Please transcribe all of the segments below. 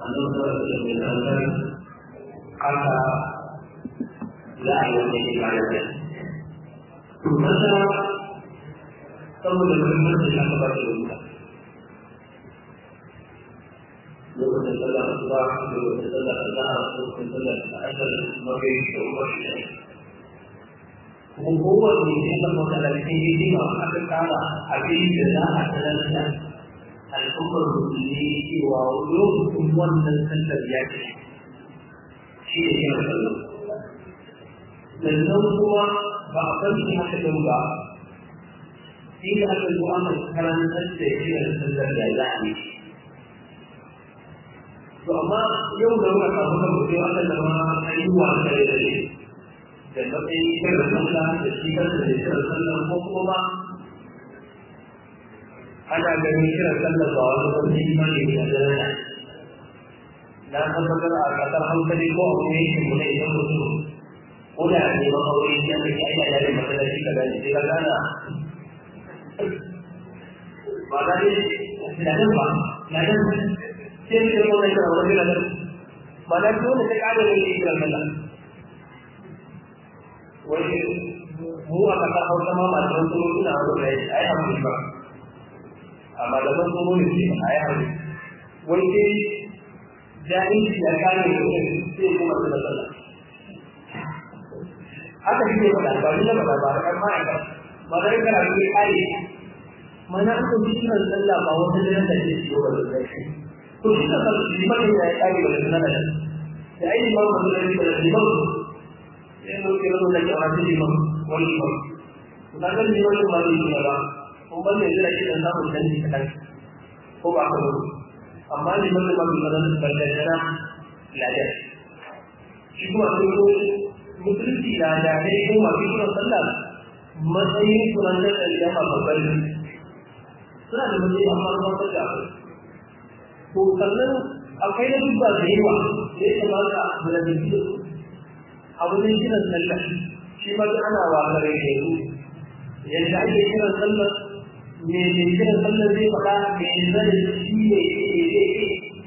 annabi sallallahu alaihi wasallam haka za a yi wani ibada da to masa saboda muhimmanci na ka ba shi wuta lokacin sallah asuba lokacin sallah azhar lokacin sallah asar maghrib da umar kuma kowanne ne kan masallaci ne ba aka kama abin da za a sanar da al'ummar musulmi cewa lokacin wannan sallar ya ce shi ne yin sallar sannan kuma ba a san shi haka ɗin ba shi da aka zo aka karantar da yin sallar da za a yi to amma yau da muka samu kan mutum aka zama ayyuwa da ya da da matsayin kiran sallah da shi kansa da kiran sallah ko kuma ana ganin kiran sallah ba wani wani imani ne a daraja na tabbatar a kasar hankali ko a wani yankin mu na idan mutum ko da ne ma aure ya ne ya yi yare masallaci ka gani sai ka gana ba da ne ladan ba ladan sai ne ko ne ka wani ladan ba da dole sai ka ga ne kiran sallah wai mu a kasar hausa ma masu wasu suna wani da ya yi hankali ba a malaman tsoro ne ce a yi hankali wai sai jahilci ya kare da wani sai kuma su da sallah haka shi ne faɗa ba ni na faɗa ba da kan ma'aikata ba da kana ne kare mana an ko kiran sallah ba wata da da ke ciwo ba da zai to shi ka san liman da ya kare da nan da da ai liman ba da da liman sai mun kira da ya wata liman wani liman to da ga liman ba ne ba kun ban da jira shi da samun canji kadan ko ba ka ba amma liman da ba mu da ballantana ladan shi kuma sai ko musulunci na da dai ko masu kiran sallah matsayin kuran da alƙiyama babban ne suna da matsayi amma ruwan sallah to sannan akwai na dubba da yawa da ya kamata a malamin da su abu ne kiran sallah shi ma duk ana wakare da yanzu yadda ake kiran sallah me ne kiran sallah zai faɗa me zai shi ne zai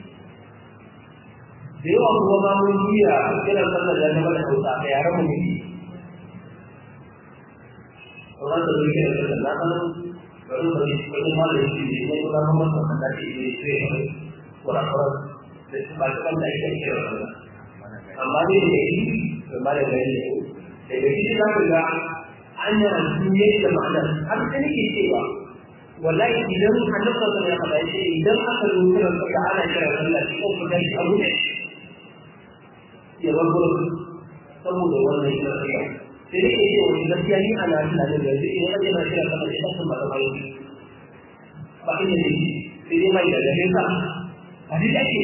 da yawa kuma ma mun juya kiran sallah ya zama da hausa a yaran mu ne Orang tu dia kata, nak kan baru bagi bagi malu ini ini kita nomor satu dari ini orang-orang sebabkan dari kecil. Amali ini kembali dari itu. Jadi kita juga hanya dunia kemana. Harus ini kita. Walau idan Allah Taala yang kata ini, idan akan mungkin perkara yang Allah itu menjadi abu ya rabu saboda wannan shi ne sai dai ke wani gaskiya ni ana tunanin da yanzu idan ake na kira kamar ita sun ba ta bayo ba ina ne sai dai mai da gare ka a duk ake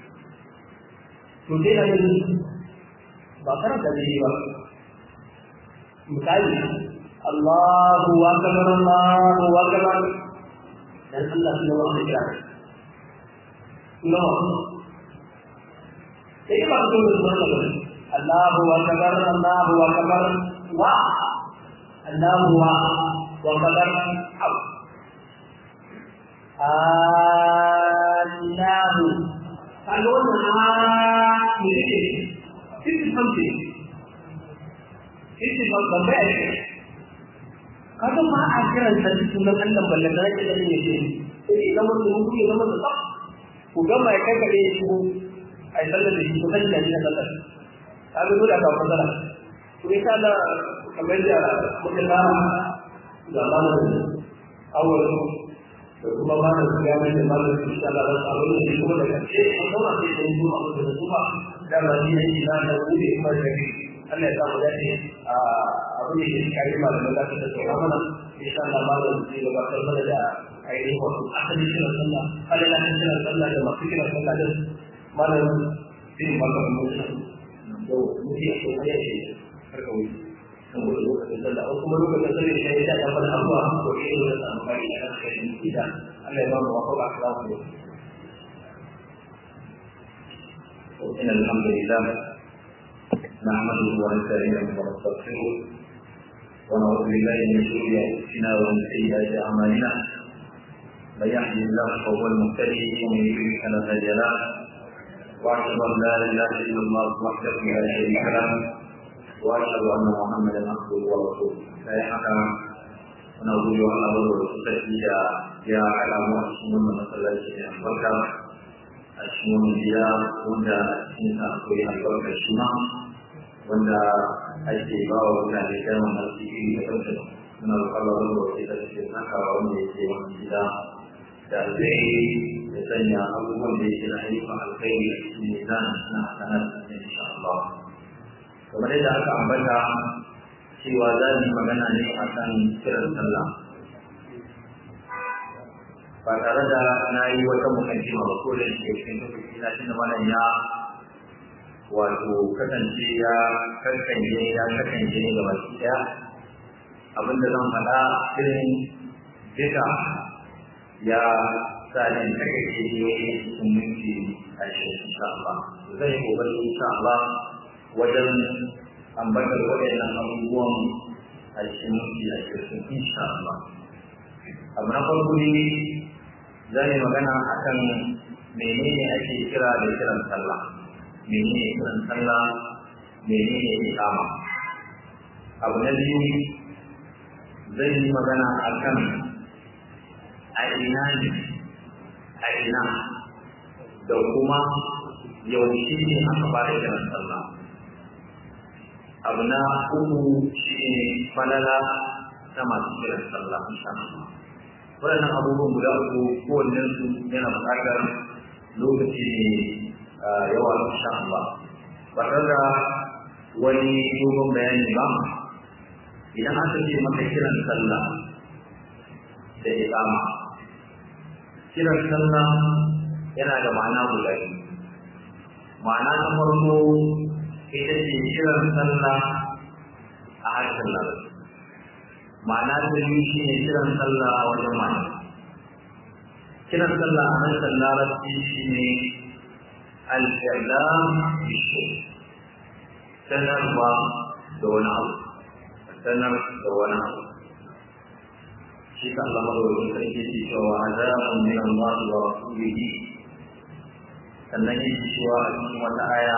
to dai na yanzu ba karanta da ba misali Allahu akbar Allahu akbar dan Allah subhanahu wa ta'ala no sai ba su da wannan Allahu akbar Allahu akbar wa Allahu wa wa akbar au Allahu kalau na ini itu something itu bamba kada ma a kiran sa sunan Allah ballan da yake da yake sai idan mun ku ya zama da ku ga mai kai kare shi ai sallar da shi ko kan da shi sallar ta zo da ka fara to insha Allah kamar da muka ba da malamin awal da kuma ba da ga mai da malamin insha Allah da sabon da kuma da kace ko kuma sai da mu abu da kuma da ba ni ne ina da wuri kuma da Allah ya samu dace a abu ne da kai malamin da ta tsaya mana insha Allah malamin zai gabatar mana da ainihin wato asali kiran sallah alala kiran sallah da masu kiran sallah da malam bin makar mutum da mutum ya so ya ce karka wuce saboda lokacin sallah ko kuma lokacin sallah da ya ta fara abuwa ko shi ne da samu kai a cikin ida Allah ya ba mu wafa akhlaq ne إن الحمد لله نحمده ونستعينه ونستغفره ونعوذ بالله من شرور أنفسنا ومن سيئات أعمالنا من يهده الله فهو المهتدي ومن يضلل فلا هادي له واشهد ان لا اله الا الله وحده لا شريك له واشهد ان محمدا عبده ورسوله sai haka muna gode wa Allah da sarki da ya haɗa mu a cikin wannan masallaci ne albarka a cikin wannan gida wanda a cikin sa akwai albarkar shi ma wanda ake ba wa mutane kalmar arziki da kansa muna roƙon Allah da wasu da suke sakawa wanda yake wannan gida da alkhairi da sanya abubuwan da yake na ayyukan alkhairi a cikin mizan na hasanar da insha Allah kamar yadda aka ambata cewa za mu yi magana ne a kan kiran sallah ba tare da na yi wata mukaddima ba ko da shi cikin lokaci na tunda malam ya wato kasance ya kankanje ya kankanje ne ga baki daya abinda zan faɗa irin duka ya sa ne kake ce ne cikin minti ashirin insha Allah zai yi kokari insha Allah wajen ambatar waɗannan abubuwan a cikin minti ashirin insha Allah abu na farko ne za yi magana a kan menene ake kira da kiran sallah menene kiran sallah menene ikama abu na biyu zai yi magana a kan a ina ne a ina da kuma yaushe ne aka fara kiran sallah abu na uku shi ne falala ta masu kiran sallah insha Allah waɗannan abubuwan guda uku kowanne su yana buƙatar lokaci ne yawa insha Allah ba tare da wani dogon bayani ba idan aka ce maka kiran sallah da iqama kiran sallah yana da ma'ana guda biyu ma'ana ta farko ita ce kiran sallah a harshen larabci ma'ana ta biyu shi ne kiran sallah a wajen ma'ana kiran sallah a harshen larabci shi ne al-i'lam bishu sanarwa da wani abu sanar da wani abu shi ka Allah madawacin sarki ke cewa azabun min Allah wa rasulihi sannan yake cewa a cikin wata aya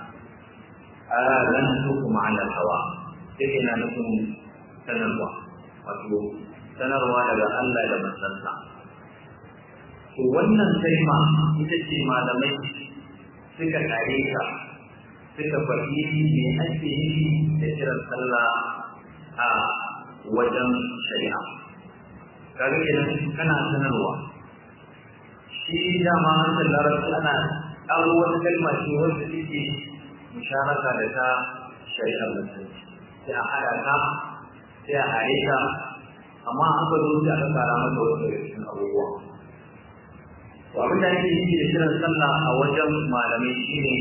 azantukum ala hawa sai ina nufin sanarwa wato sanarwa daga Allah da manzansa to wannan kalma ita ce malamai suka kare ta suka faɗi me ake yi da kiran sallah a wajen shari'a kaga idan kana sanarwa shi dama hankali larabci ana ƙaro wata kalma ce wanda take musharaka da ta shari'ar musulunci sai a haɗa ta sai a haɗe ta amma an ka zo sai aka kara mata wasu daga cikin abubuwa to abin da ake yi da kiran sallah a wajen malamai shine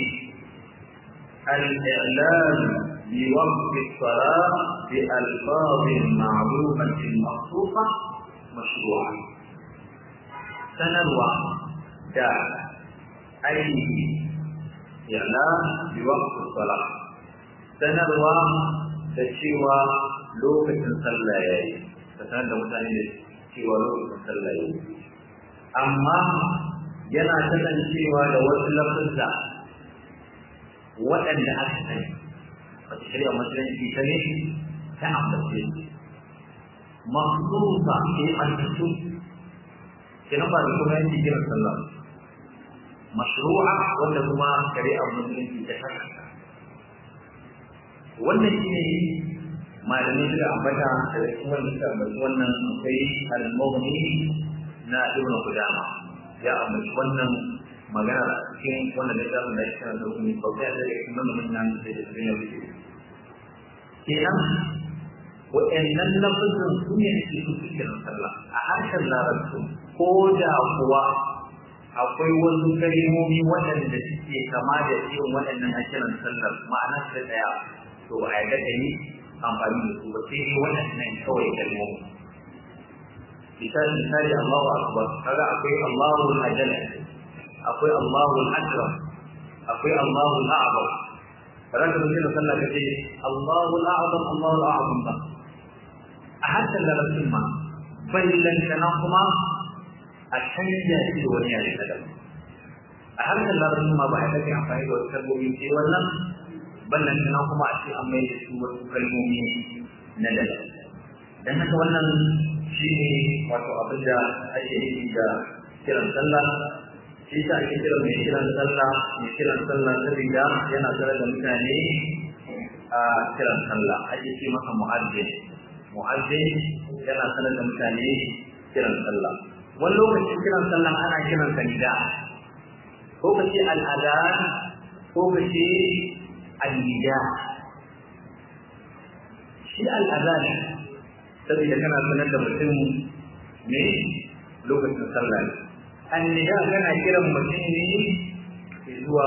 al-i'lan bi waqti as-salah bi alfaz ma'rufah maqsufa mashru'a sanarwa da aiki i'lan bi waqti as-salah sanarwa da cewa lokacin sallah ya yi ka sanar da mutane da cewa lokacin sallah ya yi amma yana kasancewa da wasu lafuzza waɗanda aka sani wata shari'a musulunci ta ne ta ambace mahsusa ke ɓantattu kenan ba da kuma yanki kiran sallah mashru'a wanda kuma shari'ar musulunci ta saka wannan shi ne malamai suka ambata daga cikin wannan suka ambaci wannan akwai al-mughni na ibn qudama ya ambaci wannan magana a cikin wannan littafin da yake da kuma bauta da yake nan mun nan da yake yin yau kenan wa'annan lafazin su ne ake su cikin sallah a harshen larabci ko da kuwa akwai wasu kalmomi waɗanda suke kama da irin waɗannan a kiran sallar ma'ana su ɗaya to ba a yarda da ni amfani da su ba sai dai waɗannan kawai kalmomi misali misali Allahu akbar kaga akwai Allahu al-ajal akwai Allahu al-akram akwai Allahu al-a'zam kaga da mutum sallah kace Allahu al-a'zam Allahu al-a'zam ba a hatta larabcin ma ballan kana kuma a canja shi da wani yare na daban a harshen larabci ma ba a take amfani da wasu kalmomi sai wannan ballan nan kuma a ce an mai da su wasu kalmomi na daga dan haka wannan shi ne wato abin da ake nufi da kiran sallah shi ta ake kiran mai kiran sallah mai kiran sallah saboda yana sanar da mutane a kiran sallah ake ce masa mu'azzin mu'azzin yana sanar da mutane kiran sallah wani lokacin kiran sallah ana kiran sa nida ko ka ce al'adan ko ka ce al-nida shi al'adan saboda kana sanar da mutum ne lokacin sallah ne annida kana kiran mutum ne zuwa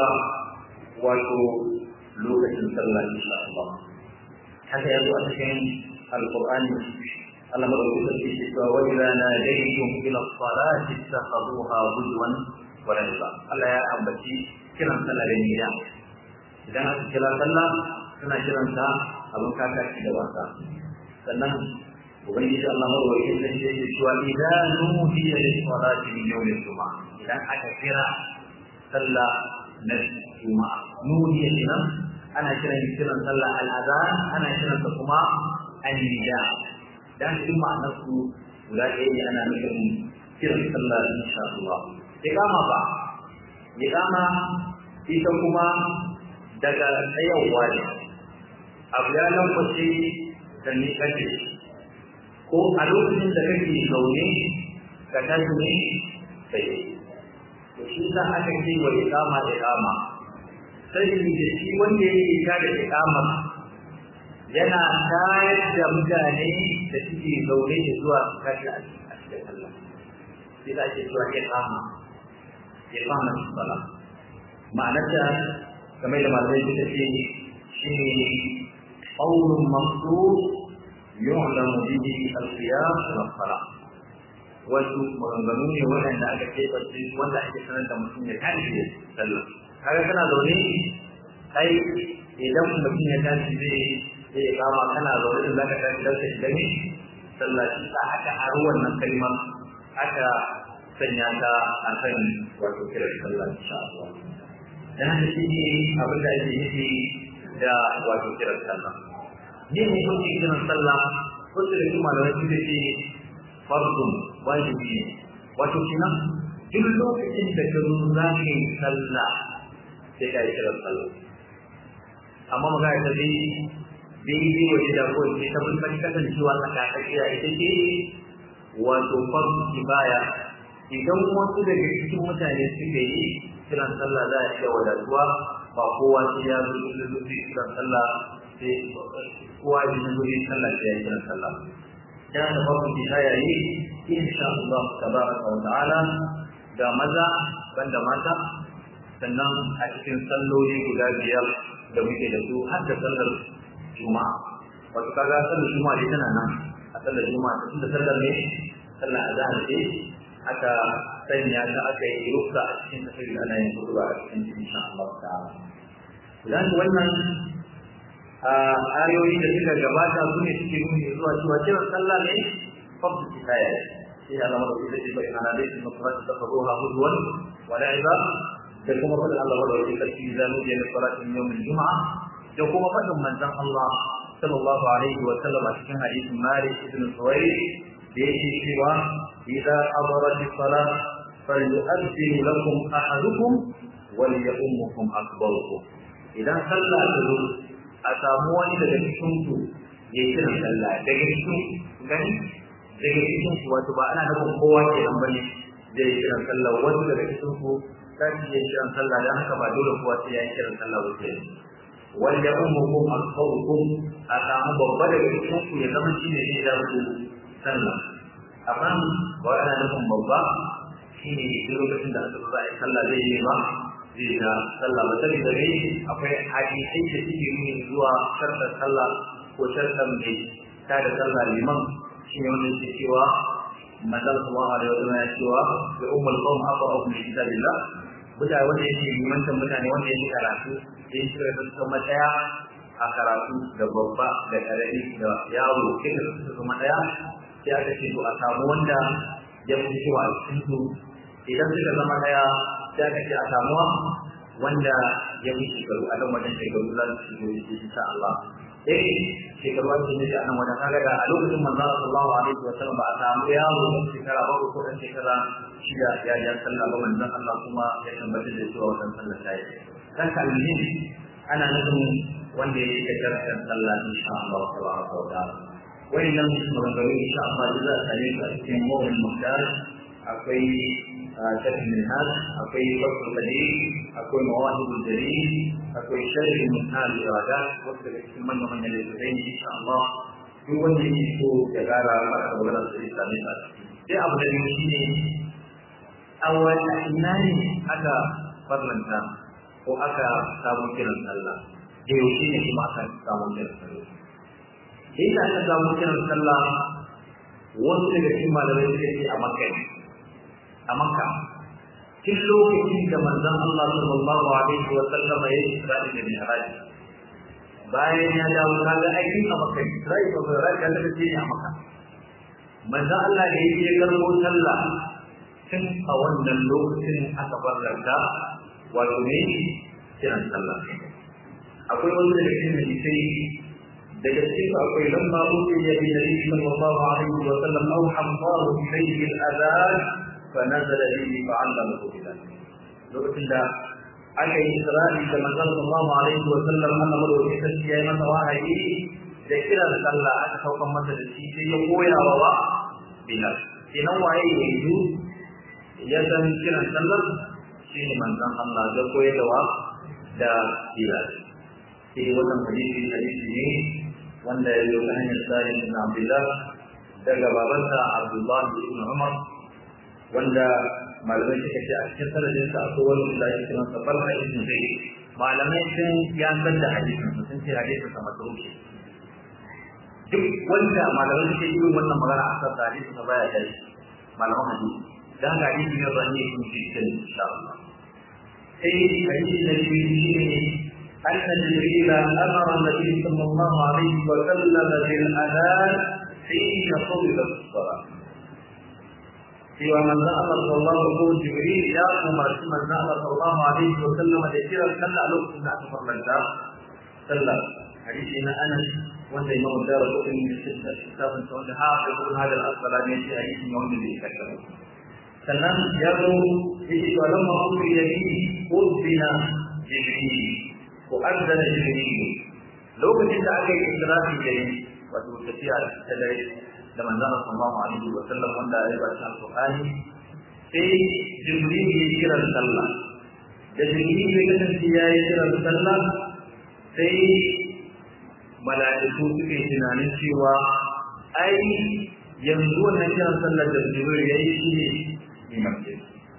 wato lokacin sallah insha Allah haka yazo a cikin alqur'ani Allah madaukakin sarki ke cewa wa idza nadaytum ila as-salati ittakhaduha huzwan wa la'iba Allah ya ambaci kiran sallah da nida idan aka kira sallah suna kiran ta abin kakaci da wasa sannan ubangiji Allah madaukakin sarki ke cewa idza nudiya lis-salati min yawm al-jum'ah idan aka kira sallah na juma'a nudiya kenan ana kiran kiran sallah al-adhan ana kiran ta kuma an-nida dan shi ma'anar su guda ɗaya ne ana nufin kiran sallah insha Allah iqama ba iqama ita kuma daga tsayawa ne abu ya lambace da ni kace ko a lokacin da kake zaune ka tashi ne sai to shi za aka ce wa iqama iqama sai da shi wanda yake tada iqama yana tayar da mutane da suke zaune da zuwa su kashi a cikin Allah sai da ake zuwa iqama iqama sala ma'anarta kamar da malamai suka ce shi ne qawlun maqsud yu'lamu bihi al-qiyas wa salah wasu maganganu ne waɗanda aka keɓance wanda ake sanar da mutum ya tashi da sallah kaga kana zaune kai idan mutum ya tashi zai sai ya kama kana zaune in zaka tashi dan ka shiga ne sallah shi sa aka aro wannan kalmar aka sanya ta a kan wato kiran sallah insha Allah dan haka shi ne abin da ake nufi da wato kiran sallah ne hukuncin kiran sallah wasu da kuma da wasu da ke fardun wajibi ne wato kenan duk lokacin da ka zo za ka yi sallah sai ka yi kiran sallah amma magana ta dai daidai waje da ko ce ta bulban kasancewa tsakatsakiya ita ce wato farko kibaya idan wasu daga cikin mutane suka yi kiran sallah za a iya wadatuwa ba kowa sai ya zo da zuci kiran sallah sai kowa ya zo da sallah sai ya kiran sallah yana da farko kibaya yi insha Allah tabaraka wa ta'ala da maza banda mata sannan a cikin salloli guda biyar da muke da su har da sallar juma'a wato kaga sallar juma'a dai tana nan a sallar juma'a ta tunda sallar ne sallar azhar ce aka sanya ta aka yi rukka a cikin tafiyar da ana yin kutuba a cikin insha Allah ta'ala idan wannan ayoyi da suka gabata su ne suke nuni zuwa cewa kiran sallah ne fadu kifaya sai Allah madauki da shi bai ana dai kuma kuma ta faruwa hudwan wa la'iba da kuma fadin Allah madauki da shi zanu da salatin yawmin juma'a da kuma faɗin manzon Allah sallallahu alaihi wa sallam a cikin hadisin Malik ibn Suwayd da yake cewa idza hadarat as-salah falyu'adhdhin lakum ahadukum wa liyummukum akbarukum idan sallah ta zo a samu wani daga cikin ku ya kira sallah daga cikin gani daga cikin ku wato ba ana nufin kowa ke nan bane zai kira sallah wani daga cikin ku kan ya kira sallah dan haka ba dole kowa sai ya kira sallah ba sai wanda ummukum akbarukum a samu babba daga cikin ku ya zama shine zai da ku sallah amma ba ana nufin babba shine duk lokacin da aka za a yi sallah zai yi ba zai da sallah ba sai da ne akwai hadisai da suke nuni zuwa shartar sallah ko shartar mai ta da sallah liman shine wanda yake cewa manzon sallallahu alaihi wasallam ya cewa bi ummul qawm aqra'u min kitabillah mutane wanda yake limantan mutane wanda yake karatu sai shi da su zama daya a karatu da babba da karami da yaro kika su zama daya sai aka ce to a samu wanda ya fi cewa a cikin su idan suka zama daya sai aka ce a samuwa wanda ya fi shekaru a nan wajen shekaru za su shigo da shi insha Allah eh shekaru ake nufi a nan wajen kaga da a lokacin manzo sallallahu alaihi wa sallam ba a samu yaro ɗan shekara ba ko ɗan shekara shida ya ja sallah ba manzon Allah kuma ya tabbatar da cewa wannan sallah ta yi kan kalmin ana nufin wanda ya yi karshen sallah insha Allah tabaraka wa ta'ala wayannan maganganu insha Allah za a same su a cikin mawin muhtar akwai شرح المنهاج أكوي فصل القدير أكوي مواهب الجليل أكوي شرح المنهاج الإرادات وقت من ومن الإسرائيل إن شاء الله في وجه يسوع كغارة مرة ولا الإسلامي sai abu da biyu shine a wani ina ne aka farlanta ko aka samu kiran sallah da yaushe ne kuma aka samu kiran sallah inda aka samu kiran sallah wasu daga cikin malamai suka ce a makka a makka tun lokacin da manzon Allah sallallahu alaihi wa sallam ya isra'i da mi'raj bayan ya dawo kaga aikin a makka isra'i da mi'raj ya tafi ne a makka manzon Allah da yake karbo sallah tun a wannan lokacin aka farlanta wato ne kiran sallah akwai wani daga cikin hadisai daga cikin akwai lamma ubiya bi nabi sallallahu alaihi wa sallam aw hamdahu ilayhi al-adhan فنزل به فعلمه بذلك lokacin da aka yi isra'i da manzon sallallahu alaihi wa sallam Allah madaukakin sarki ya yi masa wahayi da kiran sallah aka saukan masa da shi sai ya koya wa wa bilal kenan waye yanzu ya san kiran sallar shi ne manzon Allah da koyarwa da bilal sai wannan hadisi hadisi ne wanda ya zo ta hanyar sa'id ibn Abdullah daga babansa Abdullah ibn Umar wanda malamai suka ce a cikin sanadin sa akwai wani da ake kiran sa barka ibn zayd malamai sun ya san da hadisin sa sun ce hadisin sa matruki duk wanda malamai suke yi wannan magana a kan hadisin sa baya da malaman hadisi dan ga hadisi ne ban ne kun ci cikin insha Allah sai hadisi da shi ne أن جبريل أمر النبي صلى الله عليه وسلم بالأذان حين قبلت الصلاة cewa manzon Allah sallallahu alaihi wasallam Jibril ya umarci manzon Allah sallallahu alaihi wasallam da kira sallah a lokacin da aka farlanta sallah hadisi na Anas wanda Imam Darqutni da Sitta kitabun sa wanda hafi ibn Hajar al-Asqalani ya ce hadisi ne wanda bai kaddara sannan ya zo yake to lamma umri ya yi udbina Jibril ko azzana Jibril lokacin da aka yi israfi da yi wato tafiya ta dare da manzon sallallahu alaihi wa sallam wanda ya ba shi alqur'ani sai jibril ya kira sallah da jibril ya kasance ya yi kira sallah sai mala'iku suke tunanin cewa ai yanzu wannan kiran sallar da jibril ya yi shi ne limanci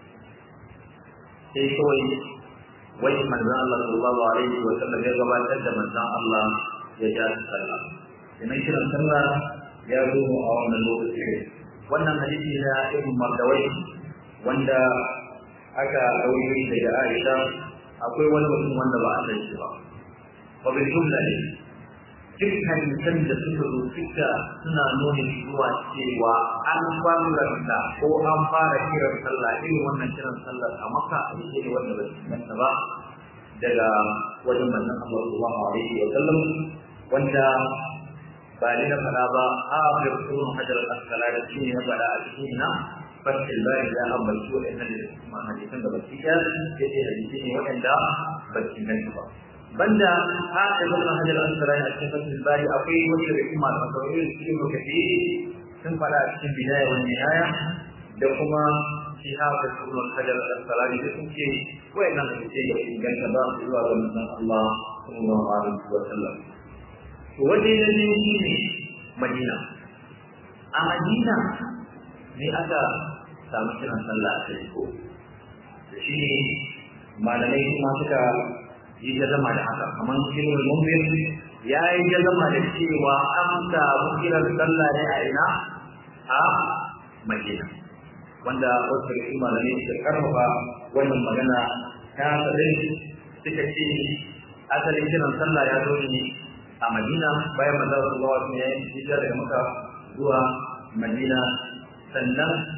sai kawai wai manzon Allah sallallahu alaihi wa sallam ya gabatar da manzon Allah ya ja sallah idan kiran sallah ya zo a wannan lokaci wannan hadisi na ibn Mardawai wanda aka ɗauki daga Aisha akwai wani mutum wanda ba a san shi ba wa bil jumla ne duk hadisan da suka zo suka suna nuna zuwa cewa an farlanta ko an fara kiran sallah irin wannan kiran sallar a maka a ne wanda ba su manta ba daga wajen manzon Allah sallallahu alaihi wa sallam wanda ba ni na faɗa ba a ga kuma hajar al-asqalani shi ne na faɗa a cikin na fasil bayan da an bar su waɗannan da hadisan da baki ɗaya yace hadisi ne waɗanda ba su gani ba banda ha da ibn hajar al-asqalani a cikin fasil bayan akwai wani daga cikin malaman kawai cikin lokaci sun faɗa a cikin bidaya wa nihaya da kuma shi ha da ibn hajar al-asqalani da sun ce waɗannan hadisi da inganta ba zuwa ga manzon Allah sallallahu alaihi wa sallam waje na biyu shi ne madina a madina ne aka samu kiran sallah a kai ko da shi ne malamai kuma suka yi jazama da haka kamar kiran mumbin ya yi jazama da cewa an samu kiran sallah ne a ina a madina wanda wasu da malamai suka karfafa wannan magana ta sadai suka ce asalin kiran sallah ya zo ne a Madina bayan manzon sallallahu alaihi wasallam ya hijira daga Makka zuwa Madina sannan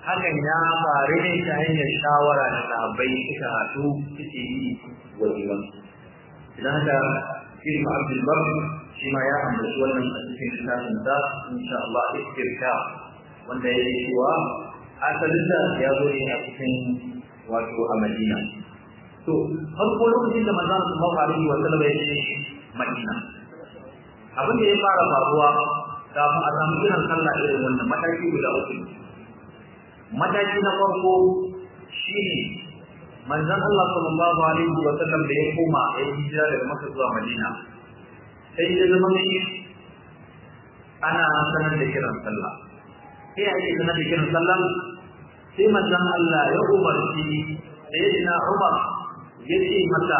hakan ya faru ne ta hanyar shawara da sahabbai suka haɗu suke yi wa liman idan haka ibn abdul bar shi ma ya ambaci wannan a cikin littafin sa insha Allah istirka wanda ya yi cewa asalin da ya zo ne a cikin wato a Madina to farko lokacin da manzon sallallahu alaihi wa sallam ya ce Madina abin da ya fara faruwa kafin a samu kiran sallah irin wannan mataki guda uku mataki na farko shine manzon Allah sallallahu alaihi wa sallam da ya koma ya hijira daga Makka zuwa Madina sai ya zama shi ana sanar da kiran sallah sai ake sanar da kiran sallah sai manzon Allah ya umarci sayyidina Umar ya ce masa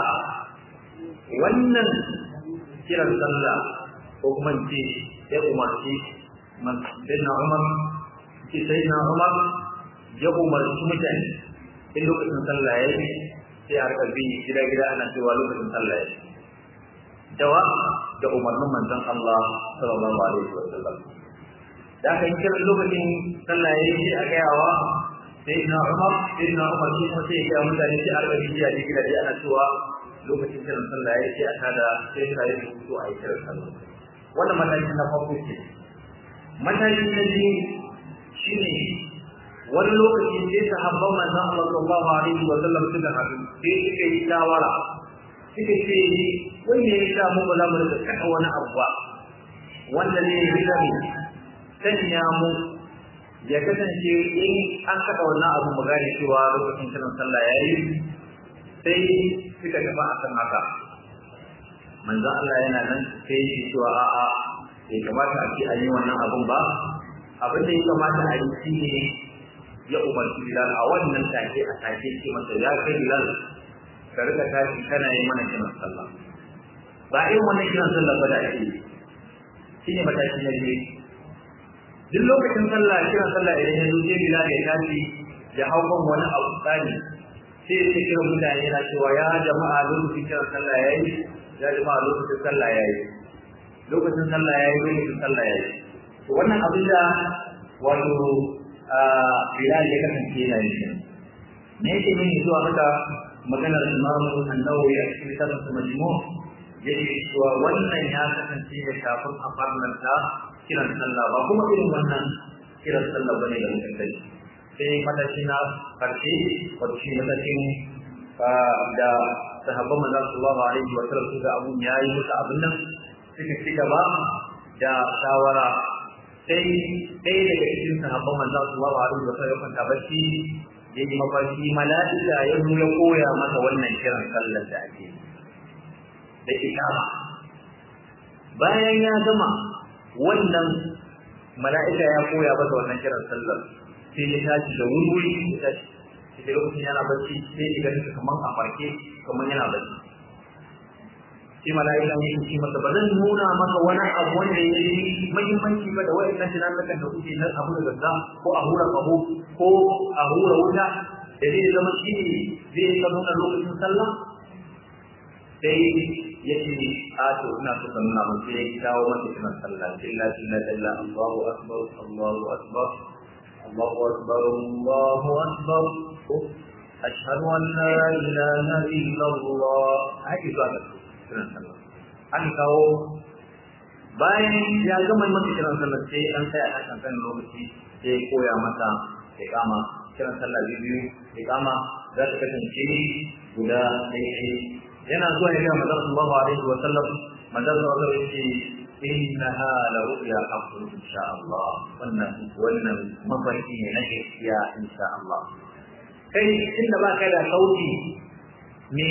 wannan kiran sallah ko kuma ce ya umarci sayyidina Umar ce sayyidina Umar ya umarci mutane in lokacin sallah ya yi sai a rika bi gida gida ana cewa lokacin sallah ya yi dawa da umarnin manzon Allah sallallahu alaihi wa sallam da aka yi kiran lokacin sallah ya yi a gayawa sai na Umar sai na Umar shi kuma sai ya mutane sai a rika bi gida gida gida ana cewa lokacin kiran sallah ya yi a tada sai ka yi rubutu a yi kiran sallah wannan mataki na farko ce mataki na biyu shine wani lokaci sai sahabban manzon Allah sallallahu alaihi wa sallam suka haɗu sai suka yi shawara suka ce wai ne ya mu ba za mu rika kada wani abu ba wanda ne ya rika mu sanya mu ya kasance in an saka wannan abu mu gane cewa lokacin kiran sallah ya yi sai suka tafi akan haka manzon Allah yana nan sai shi cewa a'a bai kamata a ce an yi wannan abun ba abin da ya kamata a yi shi ne ya umarci Bilal a wannan take a take ce masa ya kai Bilal ka rika tashi kana yi mana kiran sallah ba irin wannan kiran sallah ba da ake yi shine mataki na biyu duk lokacin sallah kiran sallah idan ya zo sai Bilal ya tashi ya hau kan wani abu tsani sai ya kira mutane yana cewa ya jama'a lokacin kiran sallah yayi ya jama'a lokacin sallah yayi lokacin sallah yayi lokacin sallah yayi to wannan abin da wato Bilal ya kasance yana yin me yake nuni zuwa haka maganar Imam An-Nawawi a cikin kitabun sa Majmu' yake cewa wannan ya kasance da kafin a farnanta kiran sallah ba kuma irin wannan kiran sallah bane da mutum dai sai matashi na karshe wato shi matakin da sahabban manzon sallallahu alaihi wa sallam suka abun yayi musu abin nan suka ci gaba da shawara sai ɗaya daga cikin sahabban manzon sallallahu alaihi wa sallam ya kwanta bacci ya yi mafarki mala'ika ya zo ya koya masa wannan kiran sallar da ake da ikama bayan ya gama wannan mala'ika ya koya masa wannan kiran sallar sai ya tashi da wuri ya tashi sai lokacin yana bacci sai ya gani kaman a farke kaman yana bacci sai mala'ika ne ya ce masa ba zan nuna maka wani abu wanda ya yi muhimmanci ba da wa'annan tunanukan da kuke na abu da gagga ko a hura kaho ko a hura wuta da zai zama shi ne zai ka nuna lokacin sallah sai ya ce a to ina so ka nuna mun sai ya kawo masa kiran sallah illa illa illa Allahu akbar Allahu akbar Allahu akbar Allahu akbar ashhadu an la ilaha illa Allah haka zuwa ga kiran sallah an kawo bayan ya gama masa kiran sallah sai an tsaya a kan lokaci sai ya koya masa ya kama kiran sallah biyu ya kama za ta kasance guda ɗaya yana zuwa ya ga manzon sallallahu alaihi wa sallam manzon sallallahu alaihi wa sallam innaha la ru'ya haqqun insha Allah wannan wannan mafarki ne na gaskiya insha Allah kai inda ba ka da sauti ne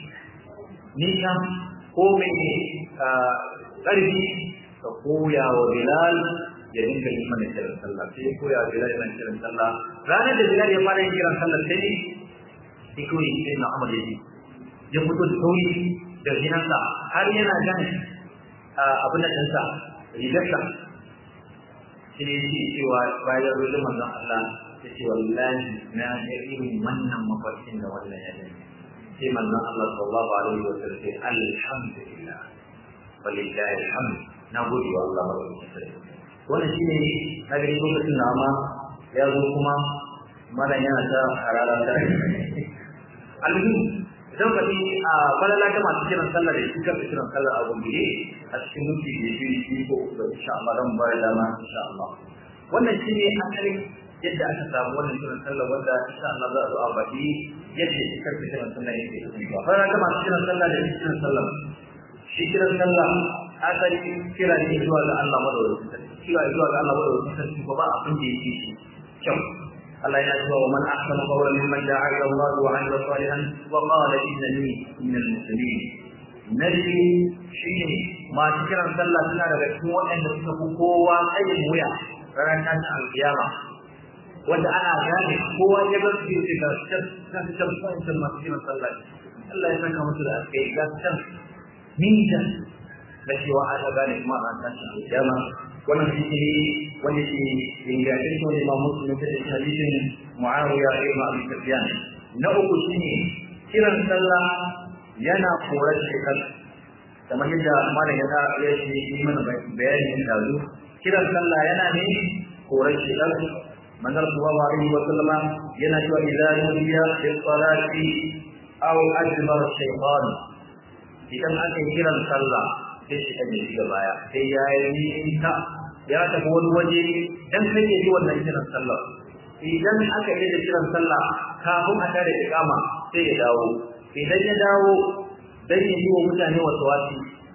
nisan ko mai ƙarfi ka koya wa Bilal ya dinga yi mana kiran sallah sai ya koya wa Bilal yana kiran sallah ranar da Bilal ya fara yin kiran sallah sai sai kawai sai na Umar ya ji ya fito da sauri da zinansa har yana jan abin da ɗansa rigarsa shi ne yake cewa bayan rujin manzon Allah ya ce wallahi na ga irin wannan mafarkin da wannan ya gani sai manzon Allah sallallahu alaihi wa sallam sai alhamdulillah walillahi alhamd na gode wa Allah madaukakin sarki wannan shine na gani lokacin da ma ya zo kuma malam yana ta harara ta almuhim idan ka a falala ta masu kiran sallah da shi kansa kiran sallah a gombe a cikin mutum da shi shi ko da insha Allah dan bayar da ma insha Allah wannan shine asalin yadda aka samu wannan kiran sallah wanda insha Allah za a zo a baki yadda shi kansa kiran sallah yake kasancewa falala ta masu kiran sallah da shi kiran sallah shi kiran sallah asali kira ne zuwa ga Allah madaukakin sarki kira zuwa ga Allah madaukakin sarki ko ba abin da yake shi kyau الله يعز ومن احسن قولا ممن دعا الى الله وعمل صالحا وقال انني من المسلمين نبي شيء ما تكرم صلى سنة daga cikin waɗanda suka fi kowa tsayin wuya ranar tashin alkiyama wanda ana gane kowa ya bar su yake ga can can can can masu kiran sallah Allah ya saka musu da alkai ga can minta da cewa ana gane kuma a tashin alkiyama wannan hadisi wanda ke ingantacce wanda Imam Muslim ya da hadisin Muawiya ibn Abi Sufyan na uku shine kiran sallah yana korar shekar kamar yadda malam ya ya yi mana bayani da zu kiran sallah yana ne korar shekar manzon sallallahu alaihi wa sallama yana cewa idza nudiya bis salati aw adbara shaytan idan aka yi kiran sallah sai shi kan yi baya sai ya yi ta ya tafi wani waje dan kai ya ji wannan kiran sallah idan aka yi da kiran sallah kafin a tare iqama sai ya dawo idan ya dawo dan ya yi wa mutane wasu wasi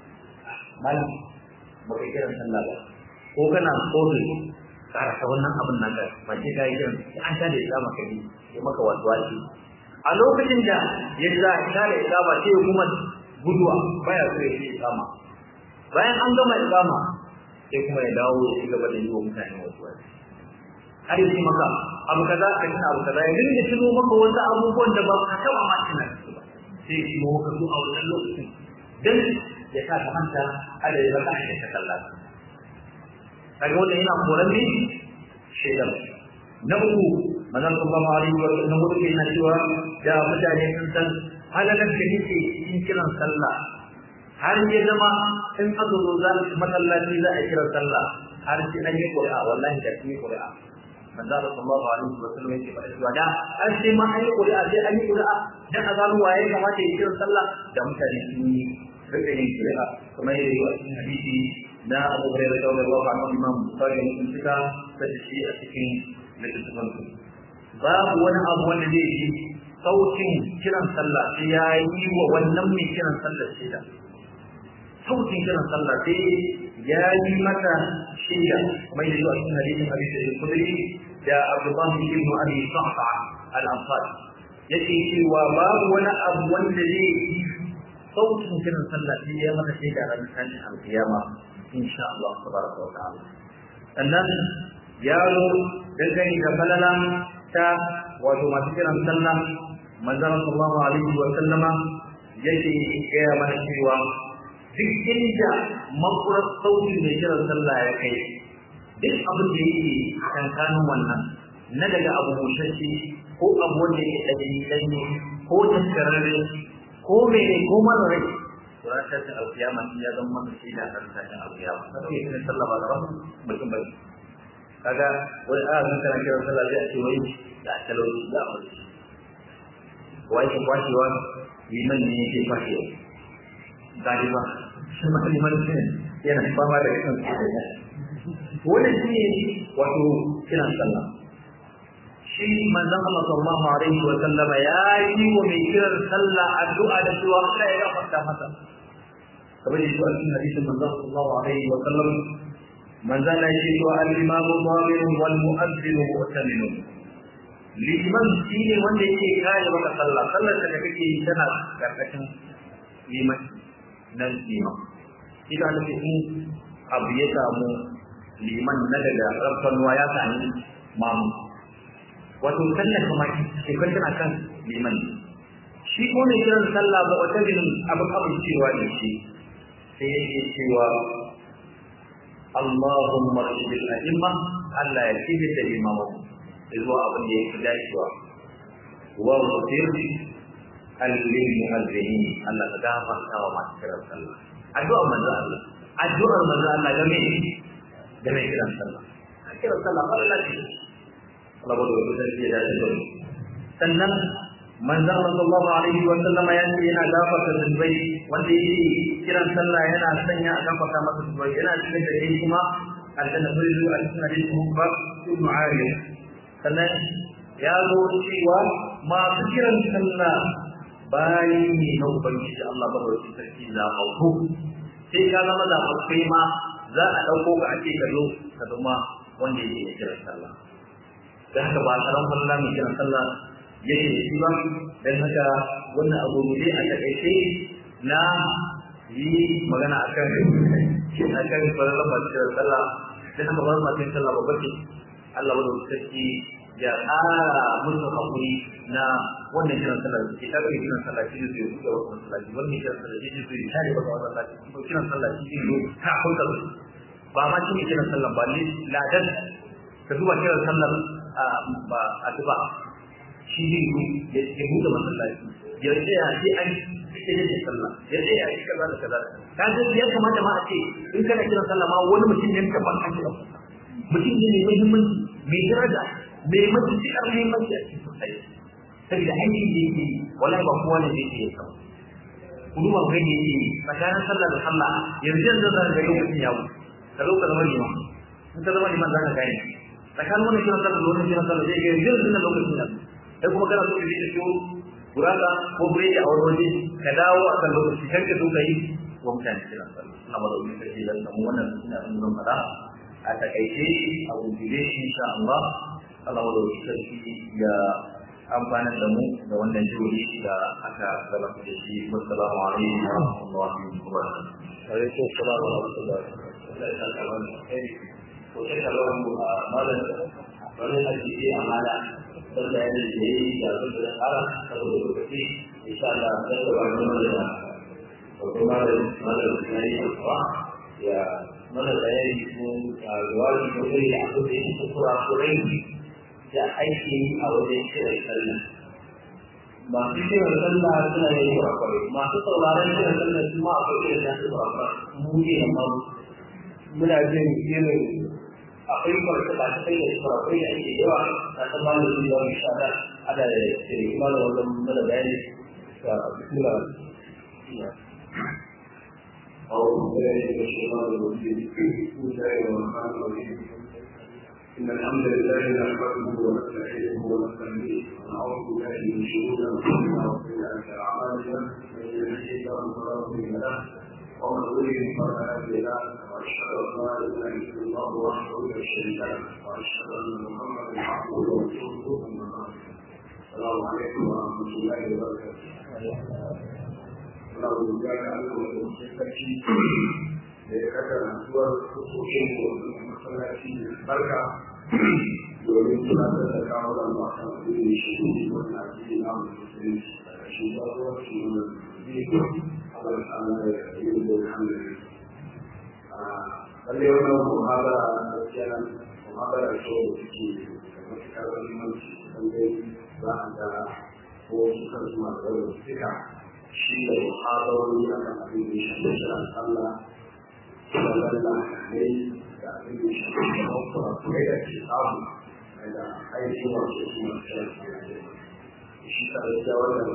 mal baka kiran sallah ba ko kana kofi karasa wannan abin nan da ba sai kai kiran an tare iqama kai ya maka wasu wasi a lokacin da ya za a tare iqama sai kuma guduwa baya so ya yi iqama bayan an gama iqama sai kuma ya dawo ya ci gaba da yi wa mutane wasu wasu har yi maka abu kaza ka tuna abu kaza ya dinga tuno maka wasu abubuwan da ba ka taɓa ma tuna su ba sai ya tuno maka su a wannan lokacin dan ya sa ka manta ada ya baka da ta kalla kaga wannan yana koran ne shaidan na uku manzon sallallahu alaihi wa sallam wuce yana cewa da mutane sun san halalar da nake cikin kiran sallah har ya zama in aka zo za masallaci za a kira sallah har sai an yi ƙuri'a wallahi da sun yi ƙuri'a manzo Allah sallallahu alaihi wa sallam yake faɗa cewa da har sai ma an yi ƙuri'a sai an yi ƙuri'a dan a gano waye kamata ya kira sallah da mutane sun yi rika yin ƙuri'a kuma ya yi a cikin hadisi na Abu Hurairah radiyallahu anhu Imam Bukhari mun suka da shi a cikin littafin su babu wani abu wanda zai yi sautin kiran sallah sai ya yi wa wannan mai kiran sallah shida sautin kiran sallah sai ya yi mata shida mai da zuwa cikin hadisin Abi Sa'id al-Khudri da Abdullah ibn Abi Sa'fa al-Ansari yake cewa babu wani abu wanda zai yi sautin kiran sallah sai ya mata shida ranar tashin al-qiyama insha Allah tabaraka wa ta'ala sannan ya zo dangane da falala ta wato masu kiran sallah manzon sallallahu alaihi wa sallama yake gaya mana cewa duk inda makurar sauti mai kiran sallah ya kai duk abin da yake kankanin wannan na daga abu bushashe ko abu wanda yake ɗanyi ɗanyi ko taskararre ko mene ko mara rai to ran tashin alkiyama shi ya zama masa shi da ran tashin alkiyama kada ya kiran sallah ba gaban mutum bane kaga wani a zan kana kiran sallah zai a ce wai da talauci da aure wai ke kwashewa liman ne yake kwashewa gadi ba shi ma liman ne yana fama da kan wannan shi ne wato kiran sallah shi manzon Allah sallallahu alaihi wa sallam ya yi wa mai kiran sallah addu'a da cewa Allah ya gafarta masa kamar yadda a cikin hadisin manzon sallallahu alaihi wa sallam manzon ya ce wa al-imamu dhamirun wal mu'adhdhinu mu'taminun liman shi ne wanda yake kare maka sallah sallar da kake yi tana karkashin liman nan liman ita da in abu ya samu liman na daga rafsanuwa ya sami mamu wato sallar kuma shekar tana kan liman shi ko ne kiran sallah ba wata bin abin abin cewa da shi sai yake cewa Allahumma rashidil a'imma Allah ya kibir da imamu zuwa abin da yake dacewa wa ghfir al-lil mu'azzinin Allah ka gafarta wa masu kiran sallah addu'a manzo Allah addu'ar manzo Allah game da mai kiran sallah kiran sallah Allah ce Allah ba da wani sarki ya dace da sannan manzon sallallahu alaihi wa sallama ya ce yana gafarta zunubai wanda yake kiran sallah yana sanya a gafarta masa zunubai yana cikin da kai kuma aljanna sai zuwa cikin hadisi Umar ibn Ariya sannan ya zo cewa masu kiran sallah bayi ne na ubangiji Allah ba da wani sarki zaɓaɓɓu sai ka zama zaɓaɓɓe ma za a ɗauko ka ake ka zo ka zama wanda yake kiran sallah da haka ba tsaron sallah mai kiran sallah yake da shi ba don haka wannan abu ne a takaice na yi magana a kan a kan farallar masu kiran sallah don haka farallar masu sallah babba ce Allah wadda sarki ya ƙara musu haƙuri na wannan kiran sallah da suke tafiye kiran sallah shi ne zai buɗe wasu masallaci wannan kiran sallah shi ne zai tare wasu masallaci kuma kiran sallah shi ne ta hulɗa ba ma shi ne kiran sallah ba ne ladan ka zuba kiran sallah ba a duba shi ne ya buɗe masallaci ya tsaya sai an sai da sallah ya tsaya shi kaza da kaza ka ga ya kamata ma a ce in kana kiran sallah ma wani mutum ne ka ban ake mutum ne mai muhimmanci mai daraja mai matuƙar muhimmanci a cikin sosai saboda aikin da yake wallahi ba kowa ne zai iya kawo ku duba ku gani yake tsakanin sallah da sallah yanzu yanzu za ka ga lokacin ya wuce ka zo ka zama liman in ka zama liman za ka gane tsakanin wani kiran sallah da wani kiran sallah zai ga yanzu yanzu na lokacin ya sai kuma kana so ka je ka siyo gurasa ko biredi a wani waje ka dawo a kan lokaci kan ka so ka yi wa mutane kiran sallah ina ba da wani kake da samu wannan suna ɗan zan faɗa a takaice a gujire shi insha Allah Allah da wani sarki ya amfana da mu da wannan jihohi da aka gabatar da shi wassalamu alaikum wa rahmatullahi wa barakatuh alaikum assalam wa rahmatullahi wa barakatuh ko sai kallon mu a malam wani hadisi amana wanda ya yi da su da tsara saboda lokaci insha Allah sai da wani da ko kuma da malam da ya yi ya mana bayani ko jawabi ko da abu da yake kurakurai da aiki a wajen kiran sallah masu kiran sallah suna yin kurakurai masu sauraron kiran sallah su ma akwai irin nasu kurakurai mu ne amma muna jin irin akwai kwarta ba ta kai da kurakurai da ake yawa na ta ba da zuwa insha Allah ada da kuma da wannan mana bayani ga bismillah أعوذ بالله من الشيطان الرجيم بسم الله الرحمن الرحيم إن الحمد لله نحمده ونستعينه ونستهديه ونعوذ بالله من شرور أنفسنا وسيئات أعمالنا من يهده الله فلا مضل له ومن يضلل فلا هادي له وأشهد أن لا إله إلا الله وحده لا شريك له وأشهد أن محمدا عبده ورسوله أما بعد السلام عليكم ورحمة الله وبركاته muna godiya ga Allah da sarki da ya kaka rantsuwar kusoshin wannan masallaci da barka domin tunatar da kawo da masu addini shi ne wannan addini na musulunci da shi ba zuwa shi ne biyu Allah ta Allah ya yi da alhamdulillah lalle wannan muhabara da kenan muhabara ce da take da matuƙar muhimmanci lalle za a ga ko suka zuwa da suka shi da muhadarori a kan abin da shi da shirin Allah da lalla ne da abin da shi da mafura kuma da ke samu daga aiki masu su masu shirin shi ta da wannan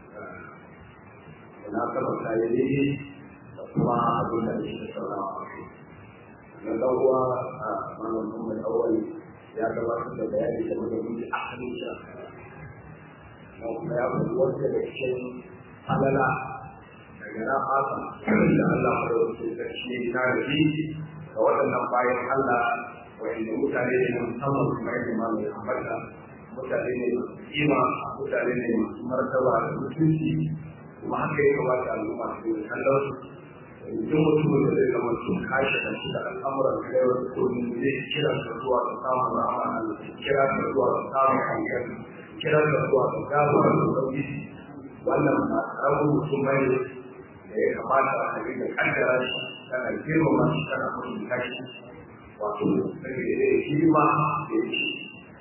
da na kama kayan daidai da kuma abin da shi da saurawa a kai na ɗauwa a malam Muhammad Awal ya gabatar da bayani game da mutu asalin shi a na kuma ya faɗi wanda da cikin halala daga na fata da Allah da wasu sarki na rabi ga waɗannan bayan Allah wanda mutane ne musamman kuma yadda ma mai ambata mutane ne masu kima mutane ne masu martaba da mutunci kuma haka ya kamata al'umma su yi kallon su duk mutumin da zai zama sun kashe da su da al'amuran kaiwar kullum zai kira ka zuwa ga samun rahama Allah kira ka zuwa ga samun hankali kira ka zuwa ga gafara da sauki wannan ba karamin mutum bai da ya kamata a kai da kaddara shi kana girmama shi kana mutunta shi wato sai da ya shi ma da ya ci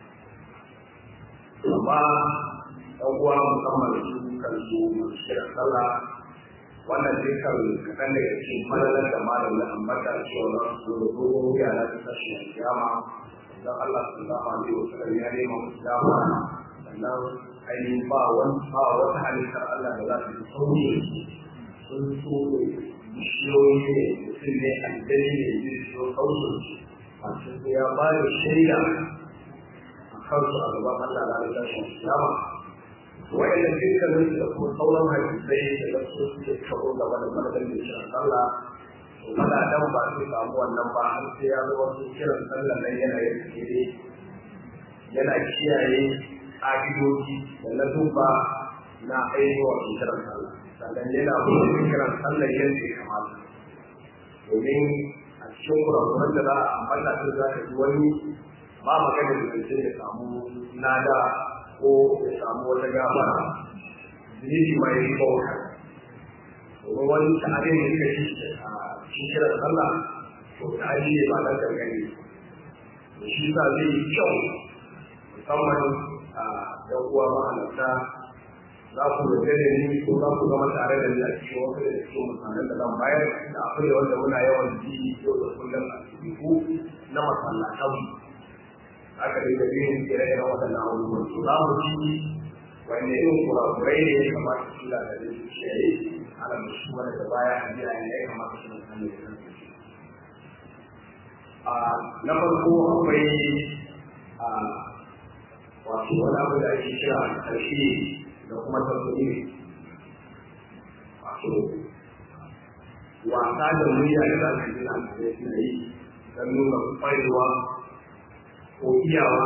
amma ɗan uwa musamman su kan su masu shirin sallah wannan dukkan kaɗan daga cikin malalar da malam da ambata cewa za su zo da dogon wuya na tashin kiyama dan Allah sallallahu alaihi wasallam ya nema musu dama sannan ainihin ba wani ba wata halittar Allah da za su yi sauye sun so ne bishiyoyi ne mutum ne aljani ne zai so kausun masu sai ya ba da shaida a kansu a gaban Allah da ya tashi kiyama wa'annan dukkanin da kuma sauran hadisai da da su suke kawo gaba da madadin da shi Allah to kada dan ba su samu wannan ba har sai ya zo wasu kiran sallah nan yana yin kire yana kiyaye ƙa'idoji da na duba na ainihin wasu kiran sallah sannan yana buɗe kiran sallah yadda ya kamata domin a cikin kurakuran da za a ambata su za ka ji wani ba magana da zai ya samu nada ko ya samu wata gafara zunubi ma ya yi bauta domin wani tare da suka ci a cikin kiran sallah to tare ne ba dan gangare to shi sa zai yi kyau musamman a yan uwa mahalarta za ku yarda da ni ko za ku zama tare da ni a cikin wasu da cikin mutanen da zan bayar da abu ne wanda muna yawan ji yau da kullum a cikin na masallatan aka dinga yin ire-iren waɗannan abubuwan su za mu ci wanda irin kurakurai ne ya kamata su da da su kiyaye ana da shi wani da baya a biya ne ya kamata su san ne ya a na farko akwai a wato wani abu da ake kira ƙarshe da kuma tafiye wato wasa da murya da za su yi na suna yi don nuna ƙwarewa ko iyawa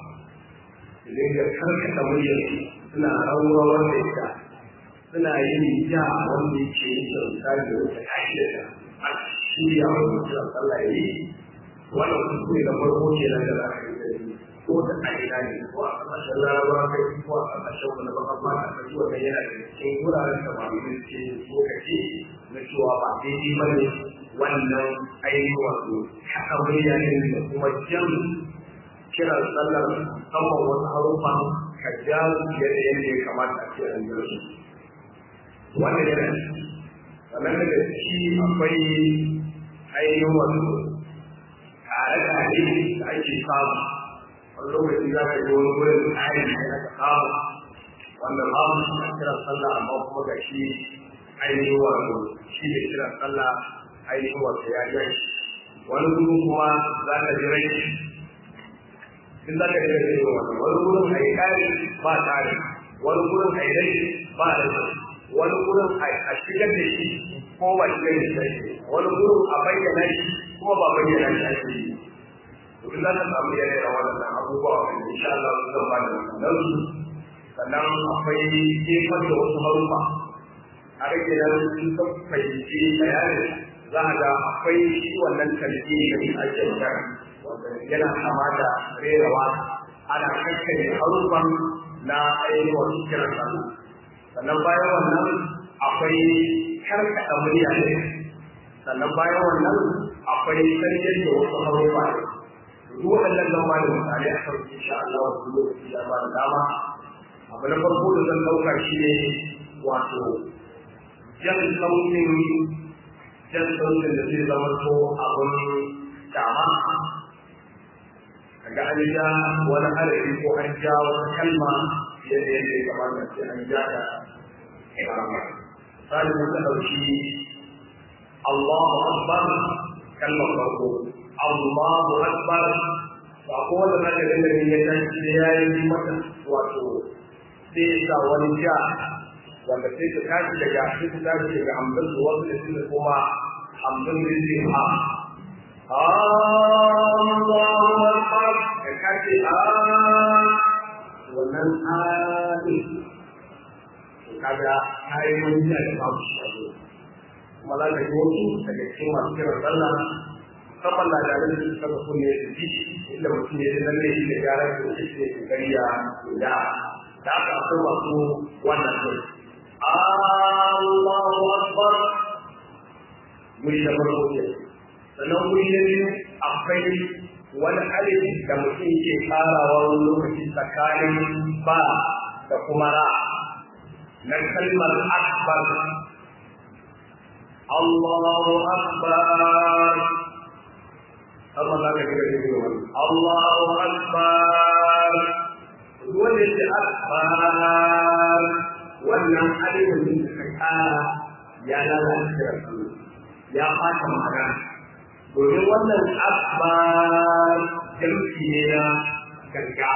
su dinga karkata muryar suna rawar da ita suna yin ja wanda yake yin kyauta da wata ka'ida da a shirya wa mutum Allah ya yi wannan kuskure da farko ke nan da za ka yi da ko da ka'ida ne ko a ƙasashen larabawa kai ko a ƙasashen wani baka fata ka ji wannan yana da cikin wuraren da ba mu ce ko ka ce na cewa ba daidai ba ne wannan ainihin wato haka murya ne da kuma jan kiran sallar musamman wasu harufa ka ja fiye da yadda ya kamata a ce an yi su wannan yana sannan daga ciki akwai ainihin wasu tare-tare da ake samu wani lokaci za ka yi wani wurin tsari da aka samu wanda babu shi a kiran sallah amma kuma ga shi ainihin wato shi da kiran sallah ainihin wato ya ja shi wani kuma za ka ji rai in za ka yi da yi wani wani gurin a yi ƙari ba tare wani gurin a yi rai ba da wani gurin a shigar da shi ko ba shigar da shi wani gurin a bayyana shi ko ba bayyana shi ake yi to in za ka samu yanayi da wannan abubuwa wanda insha Allah su zan ba da wannan su sannan akwai jefar da wasu harufa a rage nan sun san fahimci bayanin za a ga akwai shi wannan kalbi da ake magana yana kama da rerawa ana kankare harufan na ainihin wasu kiran sallah sannan bayan wannan akwai karkaɗa murya ne sannan bayan wannan akwai sarkin da wasu harufa ne duk waɗannan zan ba da misali a kan insha Allah wasu lokaci da ba da dama abu na farko da zan ɗauka shi ne wato jan sautin jan sautin da zai zama to abin dama kaga an ja wani harafi ko an ja wata kalma yadda yadda ya kamata sai an ja ta ikama sai mun ka dauki Allahu akbar kalmar farko Allahu akbar ba ko wanda zaka ga da ya tashi da yayi mata wato sai sa wani ja wanda sai ka tashi daga sai ka tashi daga hamdan wasu da kuma hamdan rizqa Allahu Akbar da kace a wannan hali kaga kai mun ji da babu shi kuma za ka yi wasu daga cikin masu kiran sallah musamman na da da suka ga kunne da ji inda mutum ya nan ne shi da gyaran da shi ne kokari ya da da aka akwai masu wannan ne Allahu Akbar mun da farko kenan sannan wuri na biyu akwai wani alif da mutum ke farawa wani lokaci tsakanin ba da kuma ra na kalmar akbar Allahu akbar amma za ka ji da shi wani Allahu akbar wanda yake akbar wannan alifin da ka kara ya lalata ya fata magana domin wannan akbar jamfi ne na ganga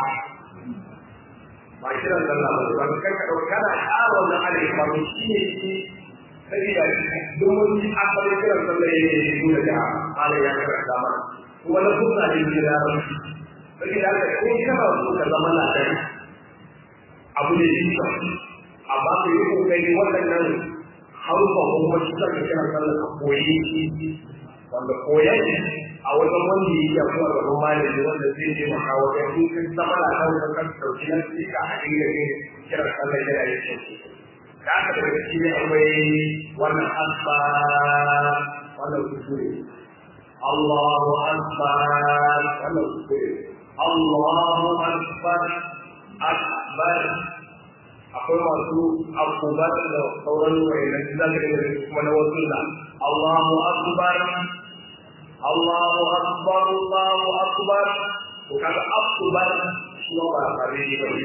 ba kiran sallah ba ba kan ka dauka kana ƙara wannan alif ba shi ne shi sabida duk mun ji asalin kiran sallah ne ne nuna da halin ya karanta mana kuma na kusa ne ke da rashi sabida haka ko kana so ka zama ladan abu ne shi ka amma ka yi kokari waɗannan harufa ko kuma shi ka kiran sallah ka koyi wanda koyan a wajen wanda ya iya kuma gaban malami wanda zai je maka wajen in kun zama na kan kan sauki na sai ka haɗin da ne kira sallar yana yin sauki da aka daga ciki ne akwai wannan asba wannan kuskure Allahu akbar wannan kuskure Allahu akbar akbar akwai masu akubar da sauran wayannan zakarin kuma na wasu da Allahu akbar Allahu akbar Allahu akbar to kaga akbar shi ba fare ne bane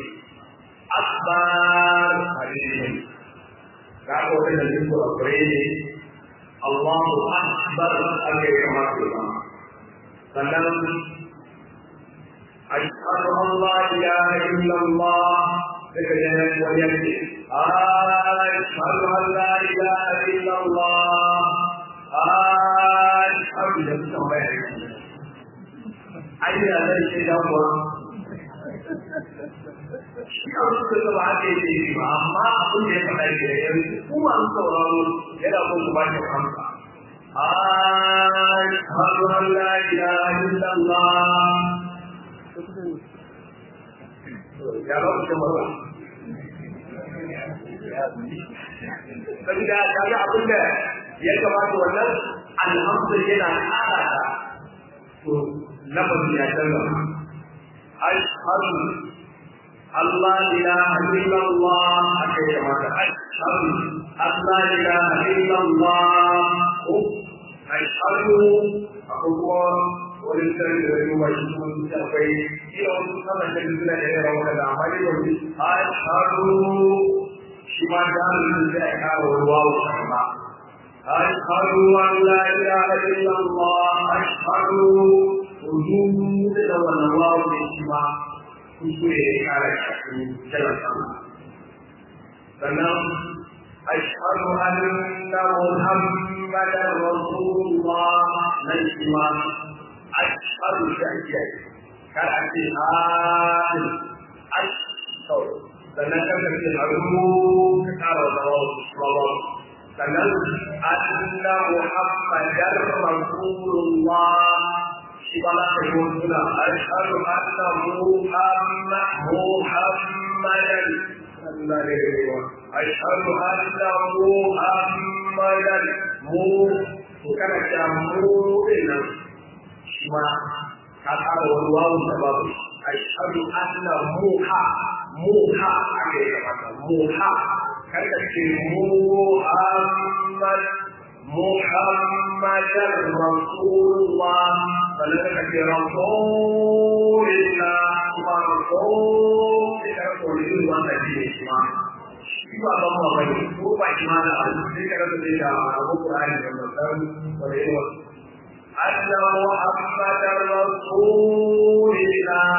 akbar fare ne bane ga ko da din ko fare ne Allahu akbar ake kamar ba sannan ashhadu an la ilaha illa Allah daga janar wani yake ashhadu an la ilaha illa Allah ashhadu da suka bayar ayyana zai ce da kuwa shi a suka zaba haka yake yi ba amma abin da ya faɗa ke da yanzu kuma an sauraro yana son ku ba shi amsa ashhadu an la ilaha illa Allah ya ba ku jama'a sabida ta ga abin da ya kamata wannan alhamdu yana ƙara ta to lafazin ya canza ashhadu Allah ilaha illallah aka yi kamata ashhadu Allah ilaha illallah ko ashhadu akwai kuma wani sarki da zai ba shi kuma su akwai ila wasu sama da suna da yawa wanda da amma ne wani ashhadu shi ma da hannun da ya kawo ruwa wa shama ashhadu an la ilaha illallah ashhadu wujudu da wannan wawo ne shi ma kuskure ya kara shi kiran sama sannan ashhadu anna muhammadan rasulullah nan shi ma ashhadu shahiya kar a ce an ashhadu sannan kan ka ce haru ka kara da rawa sannan anna muhammadan rasulullah shi ba za ka yi suna ashhadu anna muhammad muhammadan sallallahu alaihi wa ashhadu anna muhammadan mu kana ta mu dinnan shi ma ka ƙara wani wawun da babu ashhadu anna muha muha ake kamata muha kar ka ce muhammad muhammadan rasulullah sannan ka ce rasulillah kuma rasul ita ko ne wannan ne shi ma shi ba ban ma bane ko ba shi ma da sai ka rasa da abu Qur'ani da mutan wanda yake أن محمد رسول الله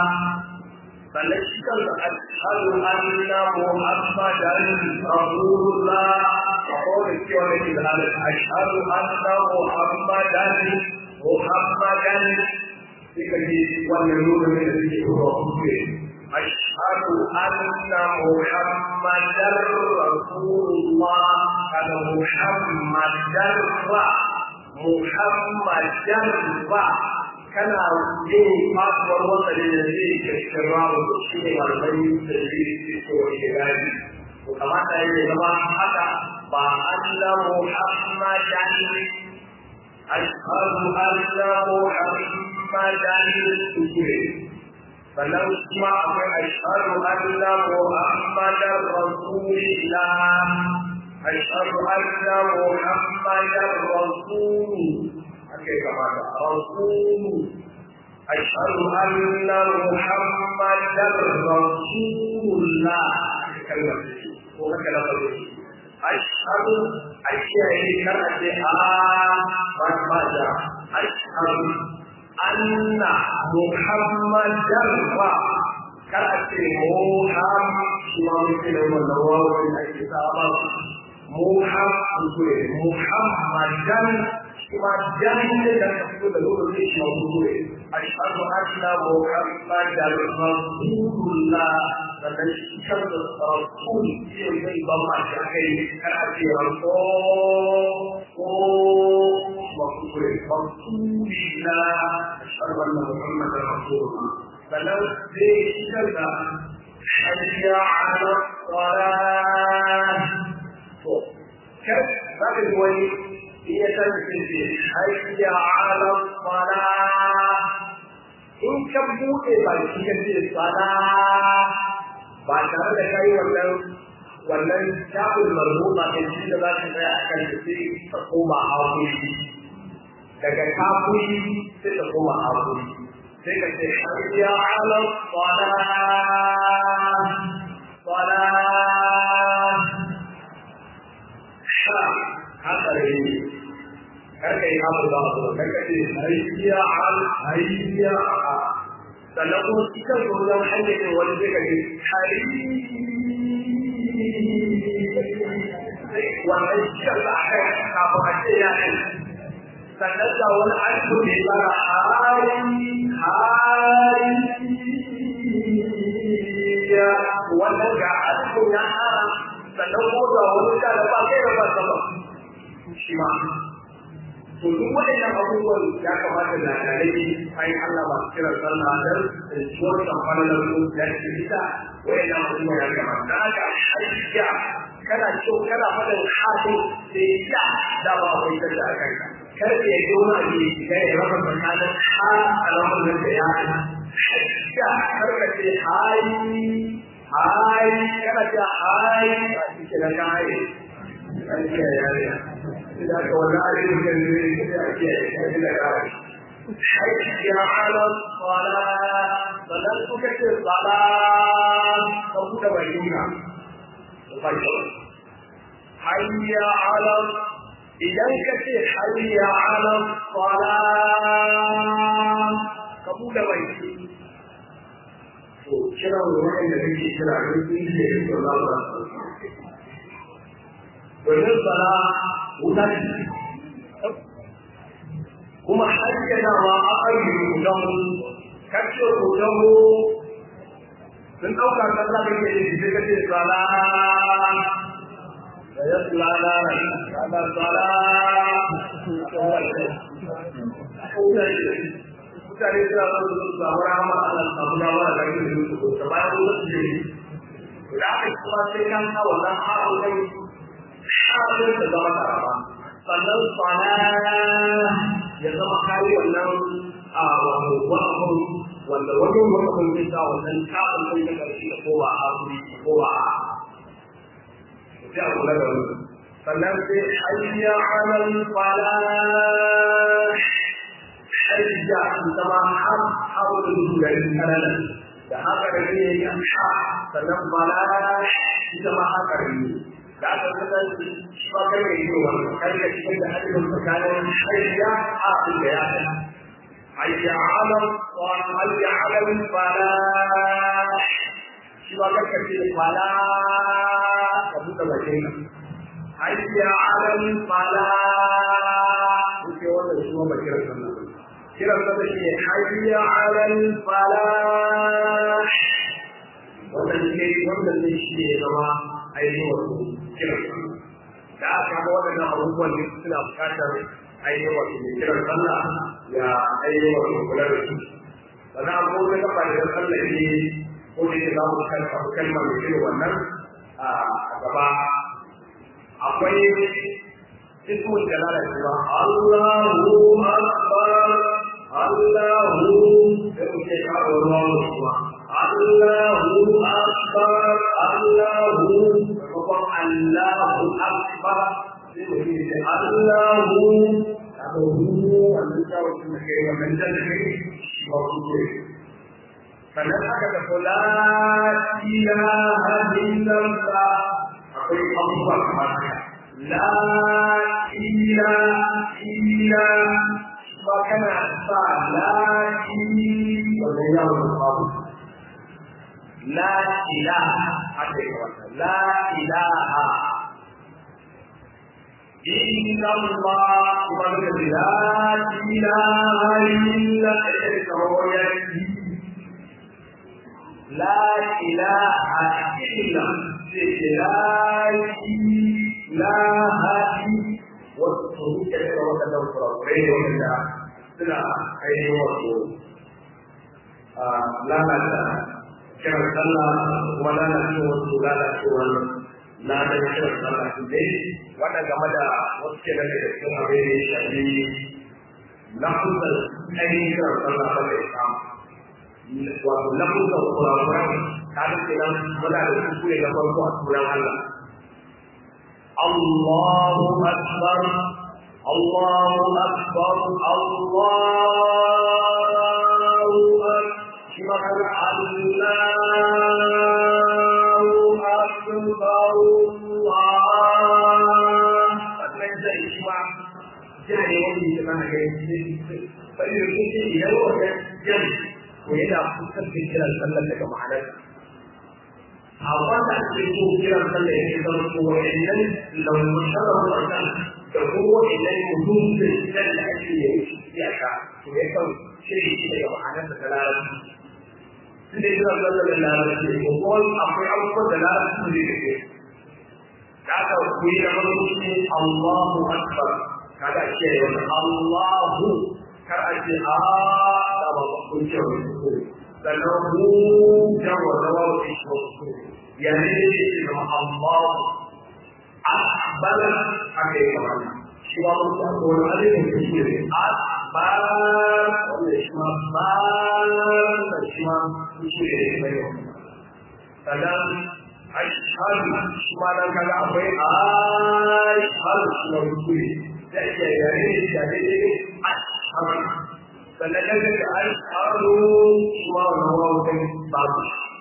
فلشكل أشهد أن محمدا رسول الله وقول الكون هذا أشهد أن محمدا محمدا والنور من الذكر أشهد أن محمدا رسول الله هذا محمدا Muhammadan ba kana yin fasuwar wanda da zai ke cikin ramu da shi ne malamai da zai ke so ke gani. To kamata ya zama haka ba Allah Muhammadan ashhadu anna Muhammadan kuskure. Sannan kuma akwai ashhadu anna Muhammadan Rasulullah أشهد أن محمدا رسول أكيد كما رسول أشهد أن محمدا رسول الله كلمة وهكذا أشهد أشياء كرأت آه ما أشهد أن محمدا كرأت محمد شما مثل النوار من الكتاب محمد محمدا شما جاهل لك تقول له ليش موجود أشهد أن محمدا رسول الله sannan shi kan da rasul zai zai ban ma shi kai kana ce rasul ko makure rasulina ashhadu anna muhammadar rasulullah sannan zai shigar da hayya ala salat to kai za ka ji wani iya san ce hayya ala salat in ka buɗe baki ka ce salat ba tare da kai wannan wannan shafin marbuta ɗin shi da za ka tsaya a kan da sai ka koma hakuri daga kafuri sai ka koma hakuri sai ka ce hayya ala sala sala sha haka ne karka yi abu da abu karka ce hayya al hayya a sannan kuma cikin wajen hanyar wani zai gaji hari wannan cikin da aka yi kafin a ce ya ne sannan da wani aiki ne tsara hari hari ya wannan ga aiki ya hana sannan ko da wani da ba kai da ba sama shi ma to duk waɗannan abubuwan ya kamata da dalilai ai Allah ba su kira sallah dan ciwon kamfani na su ya ce ita waɗannan abubuwan ya kamata da haka hajjiya kana so kana faɗin hafi sai ya da ba a wai da aka ka kar ka yi gona ne ga ya raba tsakanin ha alamun nan da ya hajjiya kar ka ce hayi hayi kana ce hayi ba shi ke da hayi Hajjiya ya yi إذا كنا عليك حي على الصلاة فلن تكتب الصلاة فقد بينا حي على إذا كتب حي على الصلاة قبول بينا kira wurin da kake kira duk inda yake Allah ba domin sala wuta ce kuma hajjanawa a ayyukan kudan kacce kudan sun ɗauka kasa da ke da ka ce sala da ya sulala da sala mutane suna son su samu rahama Allah samu dama da kai da su ko bayan wasu ne da aka kuma sai kan sa wannan haɗin kai haɗin da zama karama sannan sana ya zama kayi wannan a wato wa'afin wanda wani wa'afin zai sa wannan kafin kai na ƙarshe da kowa a kuri kowa a sai a kula da wani sannan sai hayya alal falah hayya su zama har har da dugarin kananan da haka da ne ya ha sannan falah ita ma haka ne da aka kasar shi ba kai mai yi wani kai da cikin da hajjin tsakanin hayya a da ya ta hayya ala wa hayya ala fala shi ba kai ka ce fala ka buɗe bakin ka hayya ala fala kuke wannan shi ba kiran sallah kiran sallah shi ne hayya ala fala wannan ne wannan ne shi ne zama ainihin wato kiran da aka ga waɗannan abubuwan da suna buƙatar ainihin wato mai kiran sallah ya ainihin wato kula da su sannan an kuma gaba da sallah ne ko da yake za mu kalma kalma mai irin wannan a gaba akwai ismul jalala cewa Allahu akbar Allahu sai mu ce ka ruwa ruwa Allahu akbar Allahu kuma Allahu akbar sai mu ce Allahu kaga hu wannan jawo kuma kai wannan jalala shi ba kuke sannan aka tafi la ilaha illallah akwai abubuwa kamar haka la ilaha illa ba kana sa la wannan yawon babu la ilaha haka yi wata la ilaha إلا الله وقد لا إله إلا هو لا إله إلا لا إله والصدوق كثيرا وكذا وكذا وكذا سنة أي وقت لا لا كما صلى ولا نشوف لا نشوف na da shirin sallah su dai wannan game da wasu ke daga cikin abin da ya shafi lafuzar ainihin shirin sallah ba da islam wato lafuzar kurakuran ta da ke nan muna da kuskure na farko a sunan Allah Allahu Akbar Allahu Akbar Allahu Akbar shi ma kan Allahu Akbar wannan zai shi ma jare wani da mana ga bari da kuke idan wannan jan ko yana kusan da kiran sallar daga ma'anar a wanda ake so kiran sallar yake zama ko wa'annan lamusharar wannan da kuma wa'annan mutum da kiran da ake yi iyaka to ya kan shirya shi daga ma'anar da ta larabci tunda kiran sallar da larabci ko kuma akwai abubuwan da larabci ne da ke da aka kuyi da farko shi Allahu Akbar kada ce wani Allahu kar a ce a da ba ba kun ce wani ko sannan mu da wanda ba ku shi ko ya ne ne ce ma Allahu Akbar aka yi kamar shi ba mu ta ko wani alifin da shi ne Akbar wanda shi ma ba da shi ma shi ne mai sannan ashhadu shi ma dan kaga akwai ashhadu shi ma rukuni da ke yare ne da ne ne ashhadu sannan kaga da ashhadu shi ma wannan wawo kai babu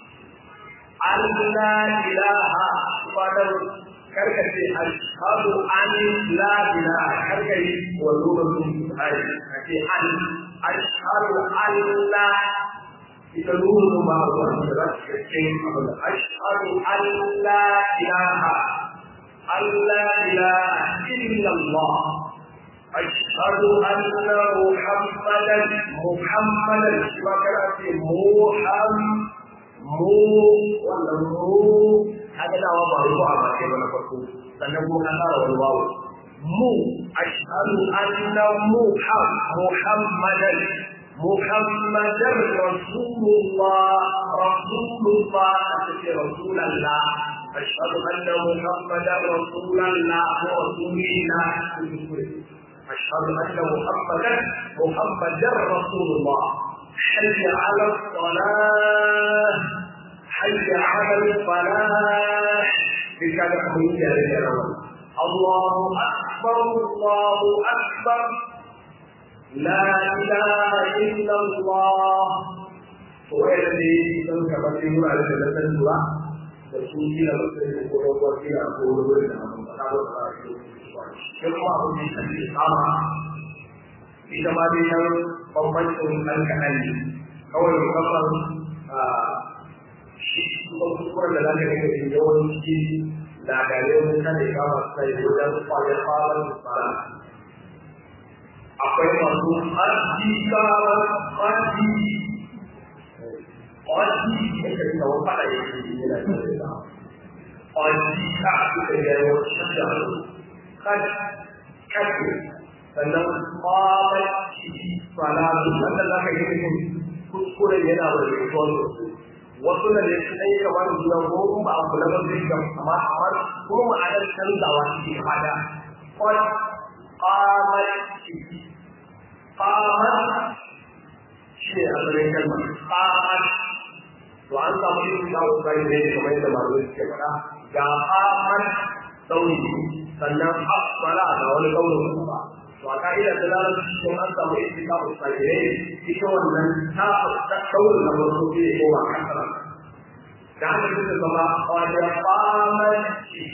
Allah ilaha wa dan karkace ashhadu an la ilaha karkai wa lokacin ai kace an ashhadu an la ita nuna ba wanda za su cikin abin ashhadu an la ilaha alla ilaha illa Allah ashhadu anna muhammadan muhammadan shi ma kana ce muham mu wannan mu haka dawa ba ruwa ba sai ba na farko sannan kuma ka fara wani wawo mu ashhadu anna muham muhammadan محمد رسول الله رسول الله رسول الله أشهد أن محمدا رسول الله ورسول الله أشهد أن محمدا محمدا رسول الله حي على الصلاة حي على الفلاح بكذا الله أكبر الله أكبر لا إله إلا الله ويلي sun kamar yin wurare da na san zuwa da su kila ba sai ko ko kila ko wurin da mun fada ba ba shi kuma abu ne da ke kama ita ma dai nan bambancin ɗan kaɗan ne kawai musamman shi kuma kuskuren da za ka ga da yawanci da gare mun kada kama sai wajen kwayar fara fara akwai masu hajjikawa hajji hajji da ke da wani fada ya ke yi da ke da hajji ka ake da yawa shadda hajji kake sannan kwamaki salatu wanda za ka yi mutum kuskure yana da rikon wasu da ne su ɗaya kamar juna ko ba a kula ba zai ga amma amma ko ma'anar canzawa shi hada kwamaki قامت شيء أمرين كلمة قامت وأن تقول له بين كما يتم عليه كما جاء قامت توني sannan asfala da wani kaunin ba to a ka'ida ta larabci ko an samu istika ustagirai ita wannan ta ta kawai na wasu ne ko ba kasara da haka suka zama wajen famanci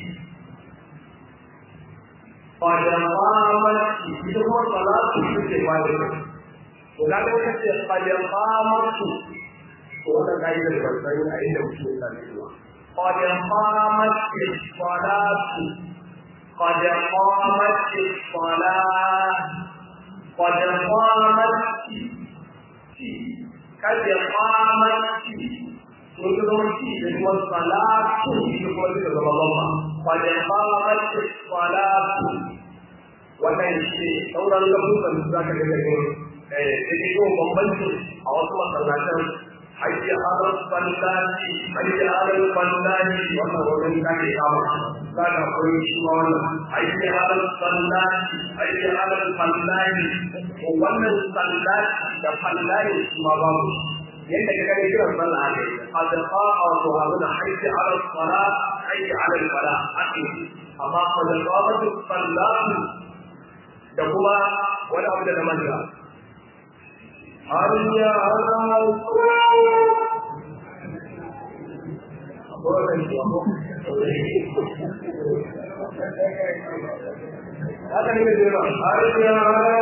wajen famanci ita kuma salatu suke bada ta to ga da wata ce wajen famanci to wannan ka'idar ban san a inda mutum ya sami zuwa wajen famanci salatu قد قامت الصلاة قد قامت قد قامت وتدرسي هو الصلاة يقول لك الله قد قامت الصلاة wannan shi sauran lafuzan da zaka ga daga eh sai ko bambanci a wasu masallatan hayya ala sallati hayya ala sallati wannan wurin da ke kama za ka koyi shi ma wannan hayya ala sallati hayya ala sallati to wannan sallati da sallati shi ma babu yadda ka gani kiran sallah ne qad qa'a wa hawala hayya ala salat hayya ala salat ake amma qad qa'at sallati da kuma wani abu da na manta hayya ala haka ne da yawa hayya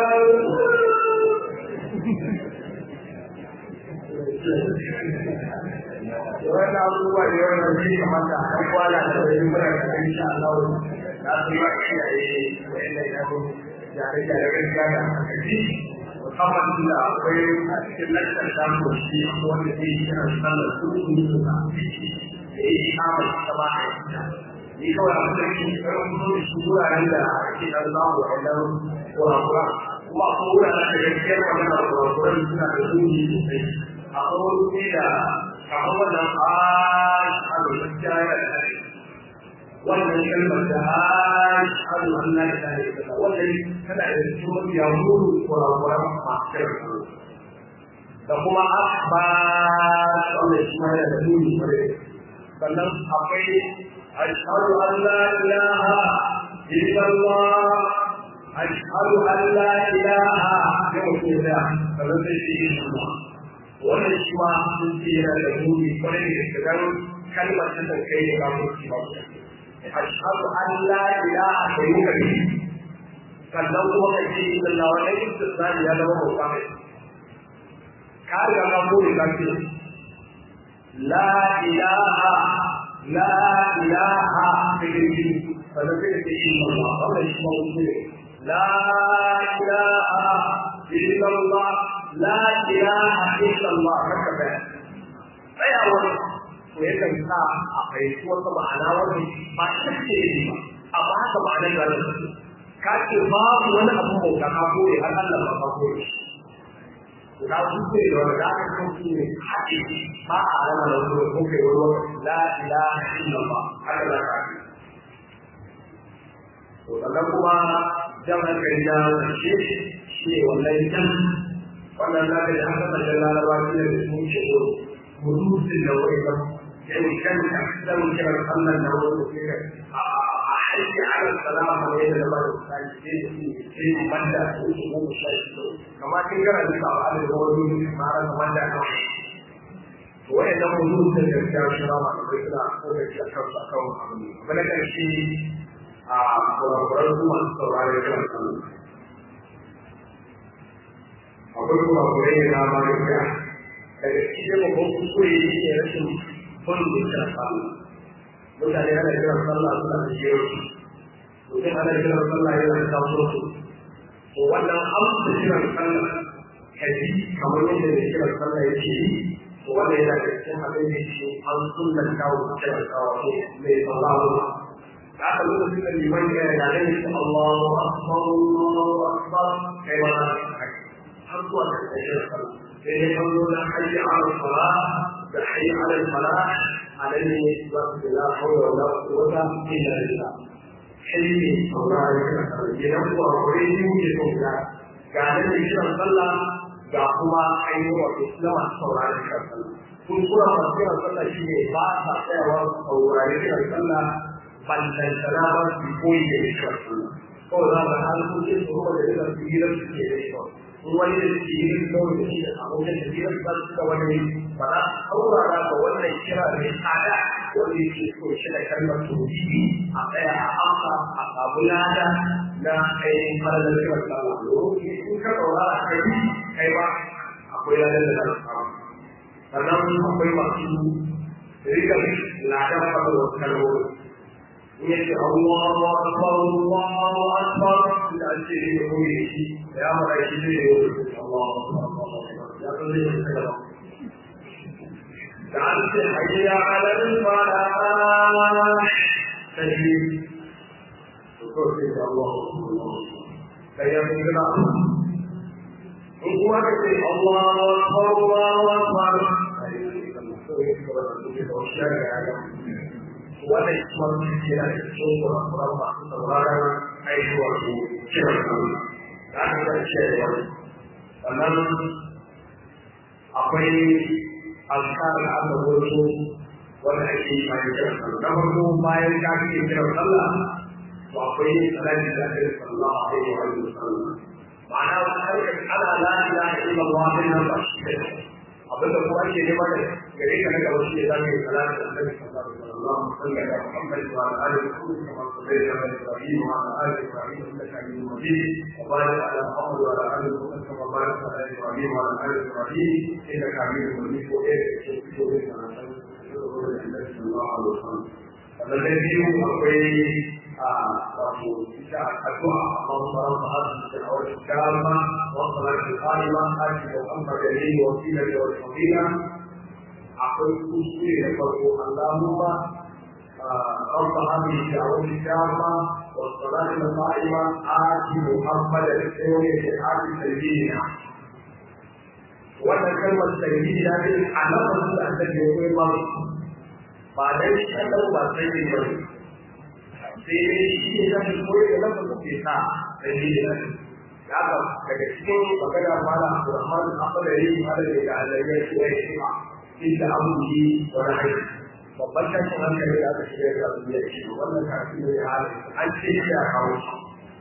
Yawan abubuwa da yawan da zai kamata a kan kwana da wani mura da kan sha Allah na su yi wa kiyaye wa'anda ya zo gyare-gyare gaskiya da hankali musamman da akwai a cikin lantar samun shi wanda zai yi kiran sallar su su yi su da ya yi kama ita ma a yi ni kawai a matsayin karin kuma da shi wuraren da ake dan samu a ɗan kura-kura kuma a kuma wuraren da gaskiyar magana kura-kuran suna da zuni sosai akwai wani ne da kamar wannan a shaɗu gaskiya yana da hari wannan kalmar da a shaɗu an na da hari wannan tana da cikin mafiya muru kura-kuran masu kiran da kuma akbar wannan shi ma yana da zuni kwarai sannan akwai ashhadu an la ilaha illallah ashhadu an la ilaha ya mutum da sannan sai shi yi shi wannan shi ma sun ce yana da muni kwarai da gaske dan kalmar ta san kai ne ba mu ci ba ashhadu an la ilaha da yi kai sannan kuma ka ce illallah wannan istisnai ya zama bauta mai ka riga ka bude ka ce la ilaha la ilaha bihi فنزل إلا الله هذا اسمه لا إله إلا الله لا إله إلا الله هكذا أي أول ويكن سا أقيت وطبع على وجه ما شكت إليه أما هذا معنى ذلك كاتي باب ولا أبو موتا كابوري هل الله ما كابوري Ga su ce da wani da aka kauce ne haƙi ba a rana da wani ko kai wani wani la ilaha illallah haka za ka yi. sannan kuma jan hankali na ƙarshe shi ne wannan jan wannan na ga an kasa jan laraba shi ne da sun ce murusin da wani kan yayin kan ka zan kira sallan da wani ke a haiti ala salama ne da ba da sai sai sai banda su su mu sai su kamar kin gara da ba ala da wani mara da banda ka to wayannan murusin da ya shira ma da kai da ko da ya kafa kan abu ne kuma karshe a kurakuran su masu saurari kan sallah akwai kurakurai ne na ma gaskiya daga cikin babban kuskure shi ne rashin bin dukkan sallah mutane ana kiran sallah suna da jero mutum ana kiran sallah yana da taso su to wannan amsa kiran sallah kaji kamar yadda da kiran sallah yake yi to wannan yana da cikin abin da shi an sunan kawo kiran sallah mai sallah haka lokacin da liman ya yi yare ne su Allahu Akbar Allahu Akbar kai ma har zuwa kan tashar sallah sai dai kan zo da hayya ala sala da hayya ala sala alayhi wa la hawla wa la quwwata illa billah hayya saurare ka sallah idan ku akwai ni muke so ga ga da kiran sallah ga kuma ainihin wato sallama saurare ka sallah kun kura masu kiran sallah shine ba sa tsayawa saurare kiran sallah ballantana ba su koyi da ikon Allah kawai za ka harkokin su kuma da duka su hirar su ke da kawai in wani da su hirar kawai da shi da abokin da hirar za su ga wani ba za su saurara ga wannan kira mai tsada wanda yake so shi da kalmar tauhidi a tsaya a amsa a samu lada na ainihin falalar kiran sallah domin in ka saurara kai kai ba akwai ladan da za su samu sannan akwai masu rigar ladan falalar kalmomi yace Allahu akbar Allahu akbar da ce ne ko yi ya mara shi ne Allahu akbar ya to ne ka da da an ce hayya ala al-falah sai to ko sai Allahu akbar sai ya gina in kuma ka ce Allahu akbar Allahu akbar sai ka to shi ka wannan kuma yana da cikin kurakuran masu sauraron aihuwar su kiran sallah da aka ga cewa sannan akwai alkar da aka wato wanda ake yi bayan kiran sallah na farko bayan ka ke kiran sallah to akwai salati da ake sallah a yi wa sallah ma'ana wani harkar ana la ilaha illallah din nan ba shi ne abin da kuma ake nema da gare ka na gaba shi ne zaka yi salati da annabi sallallahu alaihi wasallam اللهم صل على محمد وعلى ال محمد كما صليت على ابراهيم وعلى ال ابراهيم انك حميد مجيد وبارك على محمد وعلى ال محمد كما باركت على ابراهيم وعلى ال ابراهيم انك حميد مجيد وايه صلى الله عليه وسلم الذي akwai a wato ita addu'a Allahumma rabb hadhihi al-da'wati al-kamma wa salatu al-qa'ima ati Muhammad alayhi wa sallam wa sallam akwai kuskure da farko Allahumma رب هذه الدعوة التامة والصلاة القائمة آت محمد الخير في حال سيدنا wannan kalmar sanyi ya ce alamar da aka ke kai ba ba dai shi Allah ba sai ne ba sai dai shi ne da koyi da lafazin ke sa sanyi da ya ga daga cikin magana mala Abdurrahman al-Aqdari mala da Allah ya ce ya ce inda abu yi wani aiki babban tashin hankali da aka shirya da abu ya ce wannan kafin da ya halin an ce shi a kawo shi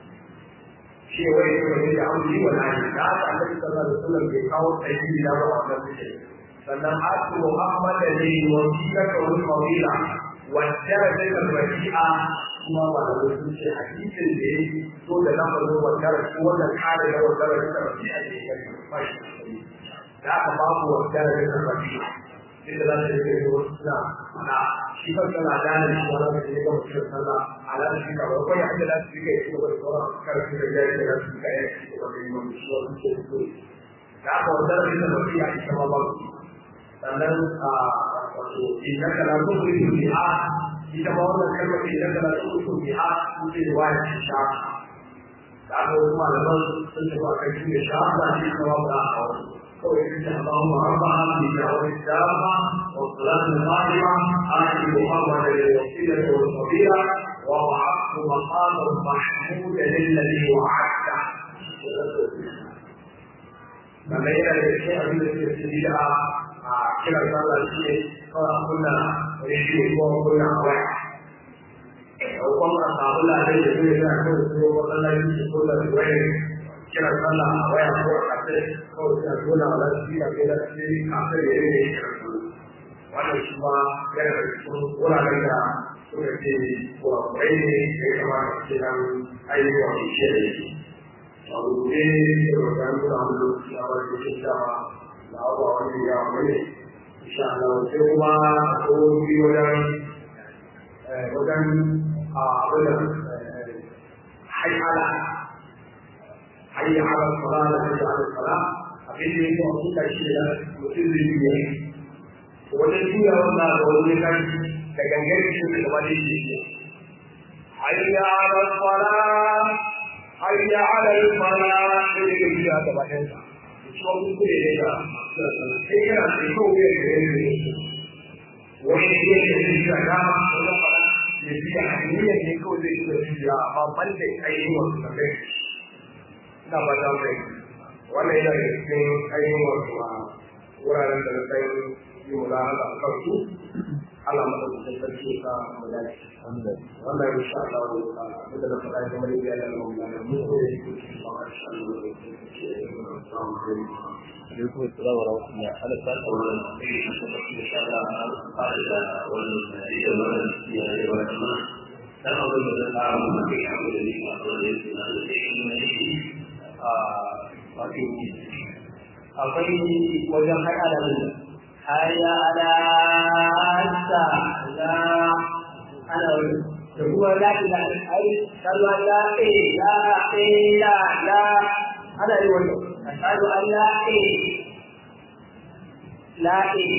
shi wai ne wani da abu yi wani aiki da aka annabi sallallahu alaihi wasallam bai kawo tsayi da ba wannan mutum sannan asu muhammad da ne wasila ka wani mawila wajjara da ka rafi'a kuma ba da wasu ce hadisin da ya so da lafazin wajjara ko wannan kare da wajjara da ka rafi'a ne ya ba shi da aka babu wajjara da ka rafi'a inda za ta rike da wasu suna ana shi kan sana dana shi wani da ya gama cikin sallah ala da shi ka ba kai hada da shi kai shi da sauran karfi da jari da su ka yi shi da wani mun shi wani ke so da aka wanda da ita ba ya ita ma ba sannan a wato idan kana so ku yi bi'a ita ma wannan kalmar idan kana so ku yi bi'a ku ce wani shi sha da aka wasu malaman sun tafi a kan shi da sha ba shi kuma ba a wani اللهم رب هذه الدعوة التامة والصلاة القائمة آت محمد الوسيلة والفضيلة ووعدت مقاما محمودا للذي وعدته لما يرى الشيء الذي يستدلها كما قال الشيء قال كنا رشيد وكنا واحد وقام أصحاب الله عليه وسلم يقول الله يقول الله kira sallah a waya ko a kafe kawai sai a dole a lafi a kai lafi kafin ya yi ne kira sallah wannan shi ma yana da cikin wuraren da suka ce kurakurai ne ya kamata ce nan ayyuka mai shi da yake a rubuce da wata nuna wani lokaci a wani lokacin dama da abuwa wani ya wani insha Allah sai kuma a tsohon biyu wajen wajen a abin da haikala حي على الصلاة حي على الصلاة abin da yake wasu kashi da mutum zai yi ne wajen juya wannan da wani kan da gangar shi da gaba da shi ne hayya ala sala hayya ala sala da yake juya gaba da sa shi wani kure ne da sai yana da ko wuya da yake ne wani ne da yake juya da wani fara ya juya hanyar ne kawai zai juya amma ban da ayyukan da kai ina ba ta kai wannan yana da cikin ainihin wasu a wuraren da na san yi mula a kansu Allah madaukakin sarki ka mu dace wannan insha Allah da da faɗa da mai da Allah mu da mu da shi insha Allah alaikum assalam wa rahmatullahi ala ta'ala wa insha Allah ala da wannan da wannan ya yi wannan dan abin da za a mu da ya mu da ni a wannan da da shi ne a wato akwai wajen haɗa da haya ala sa la ana da kuma la ila ai kalwa la e la e la la ana yi wannan ashhadu an la e la e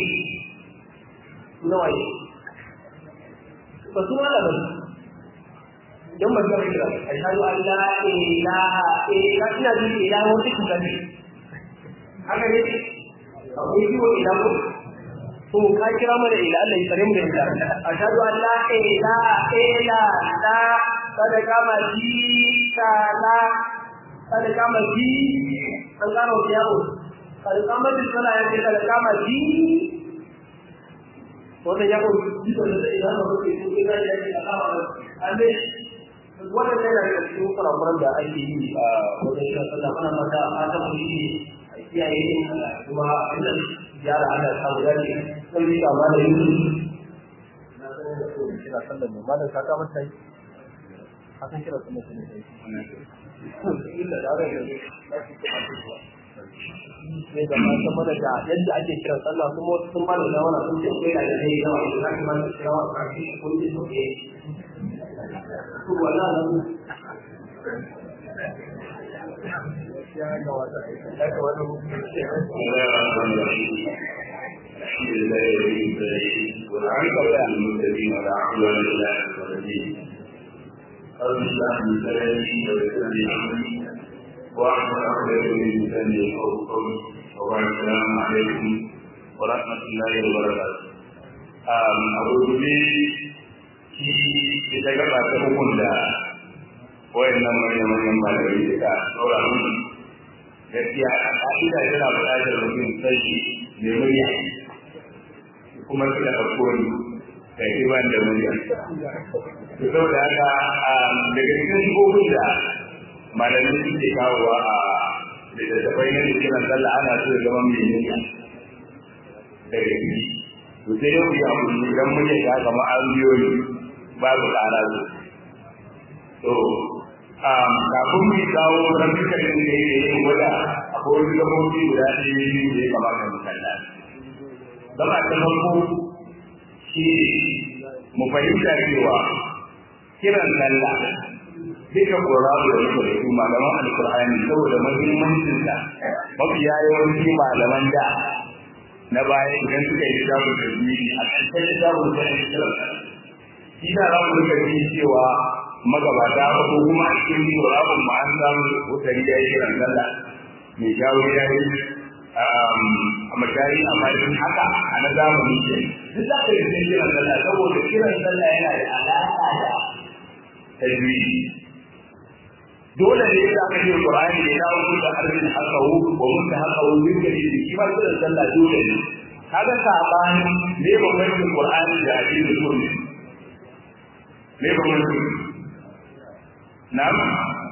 noi ba su wala ba don ba zai kira ashhadu an la ilaha illa ina ji ila wata kuka ne haka ne akwai ciwo ila ko to ka kira mana ila Allah ya tsare mu da ita ashhadu an la ilaha illa la sadaka ma ji ta la sadaka ma ji an gano yawo sadaka ma ji kana ya ce sadaka ma ji wannan ya ko ji da ila ma ko ke ga ya ce Allah amma wannan yana da cikin kurakuran da ake yi a wajen shi sallah ana mata a ta mu yi a kiyaye kuma inda yara ana samu dace sai ni ga malai yi na sanar da ko kira sallah ne malai ka kama sai hakan kira sallah ne sai illa da ga da sai da ma ta mana da yadda ake kira sallah kuma wasu sun mana da wannan sun ce kai da dai da wannan da kuma kira wa kashi kun ji so ke wala nan ya ga wata ya ga wata الحمد لله رب العالمين والعاقبة للمتقين ولا عدوان إلا على الظالمين رب اشرح لي صدري ويسر لي أمري واحلل عقدة من لساني يفقهوا قولي وبعد السلام عليكم ورحمة الله وبركاته. أقول لي ita gaba ta hukun da wayannan manyan malamai suka tsora mun gaskiya a ka'ida yana buƙatar mutum sai mai murya kuma suka ɗauko ni da iman da murya to saboda haka daga cikin shigogin da malamai suke kawowa a littattafai na kiran sallah ana so ya zama mai murya daga ciki to sai yau ya kuma idan murya ta kama an biyo ni babu ƙara su. To, kafin mu kawo rafikan da ya yi gwada akwai wani gabobi guda ɗaya biyu da ya kamata mu kalla. Gaba ta farko shi mu fahimta cewa kiran sallah duka ƙorafu da muka da su malaman alkur'ani saboda muhimmancinsa mafiya yawanci malaman da na baya idan suka yi littafin tasiri a ƙarshen littafin sai kiran sallah shi da za mu rika ji cewa magabata ko kuma a cikin tsoron mu an samu wutari ya yi kiran sallah mai jawo ya yi a mashari a bayan haka a na zamani ke duk za ka yi cikin kiran sallah saboda kiran sallah yana da alaƙa da tajwidi dole ne ya aka ce Qur'ani da ya wuce da harbin hakawu wa mutta hakawu bin gari shi ma kiran sallah dole ne kaga sabani ne bambancin Qur'ani da hadisi sunni me ba mun na'am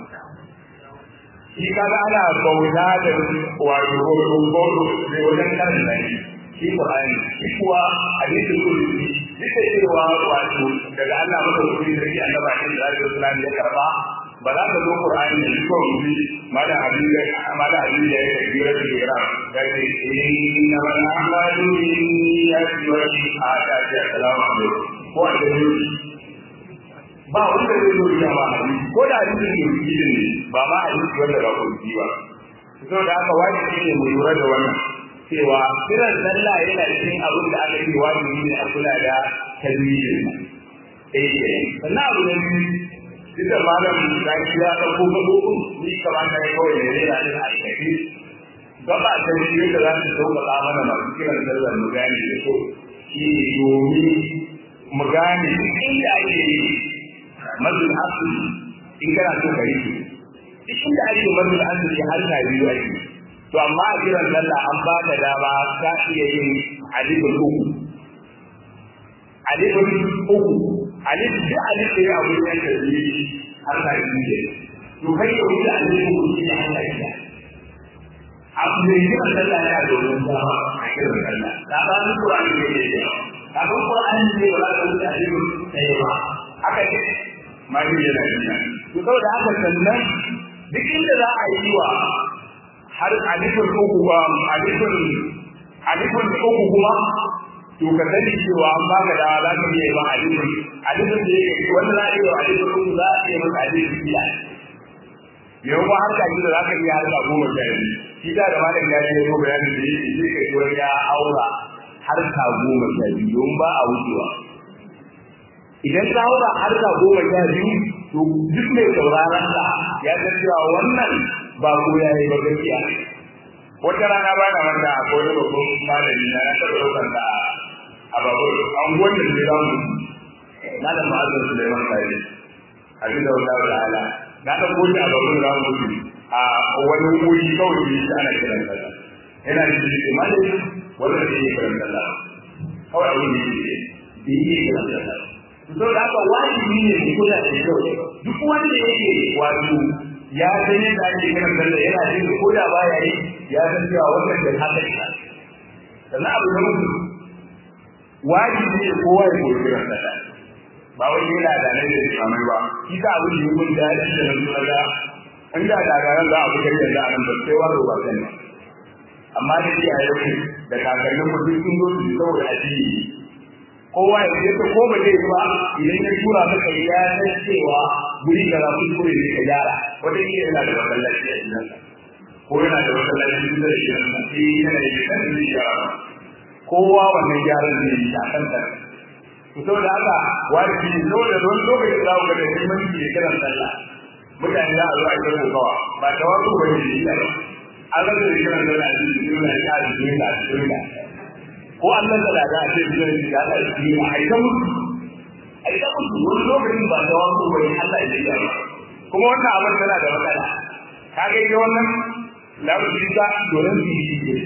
shi kaga ana bauta da wato gobe gobe da wajen kan nan shi Qur'ani shi kuwa hadisi kulli duka cewa wato daga Allah maka kuri da shi Allah ba shi da Allah ya karba ba za ka zo Qur'ani da ko rubi mala hadisi mala hadisi ya yi kira da kira da ke inna man amalu niyyati wa shahada ya salamu alaikum ko da ba wanda zai zo da ba ko da hadisin da yake ne ba ma hadisi wanda ba kurji ba so da aka wajibi ne mu lura da wannan cewa kiran sallah yana cikin abin da aka yi wajibi ne a kula da tarbiyya eh sannan abu ne duk da malam da shi ya ɗauko gabo ni kamata ya kawai ne zai rayu a aikace gaba ta shi da za su sauƙaƙa mana masu kiran sallah mu gane da so shi domin mu gane inda ake yi mazul asli in kana so ka rike duk inda ake mazul asli har ka biyu ake to amma a kiran sallah an ba ka dama ka iya yin alifin uku alifin uku alif da alif da ya abu ya da yi har ka yi ne to kai ya wuce alifin uku shi har ka yi abu ne yi a sallah ya domin dama a kiran sallah da ba ni Qur'ani ne ne ya ka ga Qur'ani ne ba za ka wuce alifin sai ba haka ne ma yi yana yi to saboda haka sannan duk inda za a yi wa har alifin uku ba alifin alifin uku kuma to ka sani cewa an baka da za ka iya ba alifin alifin da yake wanda za a iya alifin uku za a iya masa alifin biya yau ba har kaji da za ka iya harka goma sha biyu shi da da malam ya yi ko bayanin da yake shi kai ko ya aura harka goma sha biyu don ba a wucewa idan ka aura harka goma sha biyu to duk mai sauraron ka ya san cewa wannan ba ko ya yi ba gaskiya wata rana ba na wanda a kowane babban malami na na taɓa ɗaukar da a babur an gwanda da ya mu na da ma'azin Suleiman Sari abin da wata wata ala na ɗan goji a babur da mu a wani wuri kawai da shi ana kiran sallah yana da shi ke malami wanda ke yi kiran sallah kawai abin da shi ke yi kiran sallah to da haka wajibi ne mu kula da kyau duk wanda yake wato ya san yadda ake kiran sallah yana jin ko da baya yi ya san cewa wannan da haka ne sannan abu da mutum wajibi ne kowa ya koyi kiran sallah ba wai yana da nan da kamar ba shi ka abu da mun da shi da nan da an da da ga za a fitar da nan ba sai waro ba sai amma da shi a yau da kakannin mu duk sun zo su saboda addini kowa ya ce ko ba zai ba idan ya tura maka ya san cewa guri da za ku kure ne ka gyara wata ne yana da wannan lafiya idan ko yana da wannan lafiya da shi nan sai yana da kan da gyara kowa wannan gyaran zai yi a kan ta to saboda haka wajibi ne saboda don lokacin da ku ga da muhimmanci da kiran sallah mutane za a zo a yi kokawa ba ta wasu ba ne shi ba an rasa da kiran sallah a cikin duniya ya a cikin da a cikin da ko Allah da daga a ce biyan shi da Allah shi ne a ita mutu a ita mutu wani lokacin ba da wasu ba ne Allah ya yi ba kuma wannan abin tana da matsala ka ga ita wannan lafi ta doron su yi ne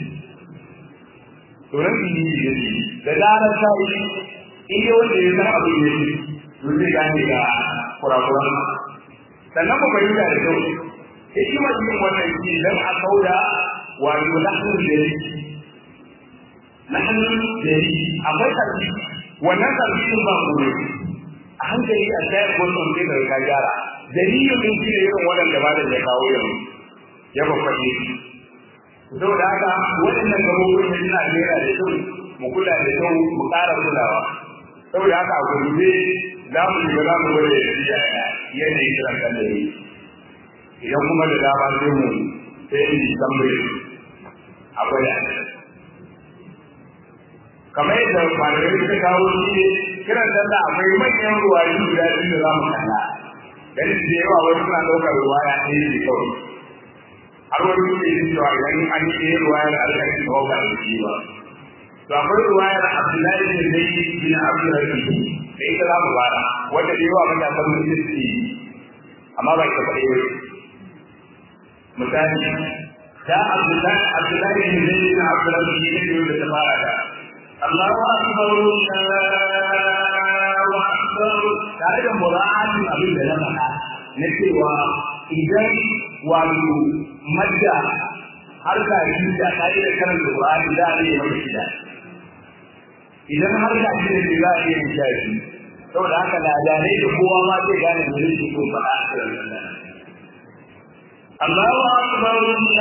doron su yi ne da zarar ta yi in yi wanda ya san abin ne to zai gane ga kurakuran sannan mu fahimta da kyau hikimar yin wannan shi don a kauda wato lahun da yake nahnu dari akwai karfi wannan karfin ba ku ne a hankali a tayar wannan sai da ka gyara dalilin din shi ne irin waɗanda ba da ya kawo yanzu ya babbaɗe shi saboda haka waɗannan gabobin da suna jera da kyau mu kula da kyau mu ƙara kulawa saboda haka a gurbe za mu shiga za mu gwada yanayin kiran kan da idan kuma da dama sai mu sai in tambaye a gwada kamar yadda malamai suka kawo shi ne kiran sallah akwai manyan ruwayi guda biyu da za mu kalla dan da yawa wani suna ɗaukar ruwaya ɗaya ne kawai har wani suke yin cewa idan an yi ɗaya ruwayar alƙalin da ba da shi ba to akwai ruwayar abdullahi bin zaid bin abdurrahim da ita za mu fara wanda da yawa matasan musulunci amma ba ita kaɗai ba misali da abdullahi abdullahi bin zaid bin abdurrahim ne da ta fara da الله أكبر الله أكبر tare da mura'atin abin da na faɗa na cewa idan wato madda har ka yi da kai da karanta Qur'ani za a iya mai shida idan har ka yi da za a iya mai shafi saboda haka ladanai da kowa ma zai gane da yake ko faɗa a cikin Allah Allahu akbar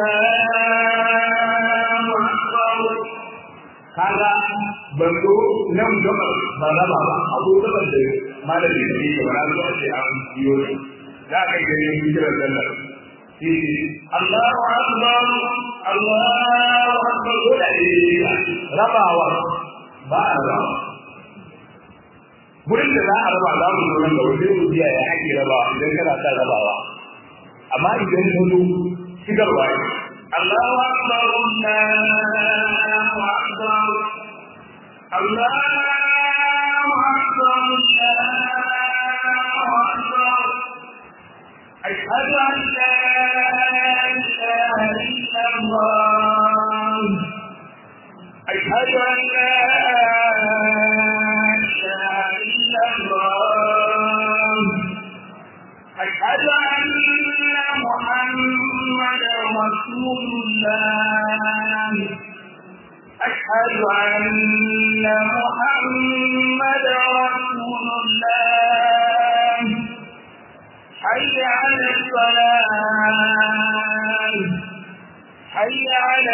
Allahu akbar kaga ban zo nan gaba ba raba ba abu gaba da malami da yake ba zo a ce an biyo shi za ka ga yin kiran sallah shi Allahu akbar Allahu akbar ko da ne rabawa ba a raba gurin da za a raba za mu zo nan gaba sai mu biya ya ake rabawa idan kana sa rabawa amma idan ka zo shigarwa ne Allahu akbar Allahu akbar Allahu akbar Allahu akbar أشهد أن لا إله إلا الله أشهد أن لا إله رسول الله أشهد أن محمد رسول الله حي على الصلاة حي على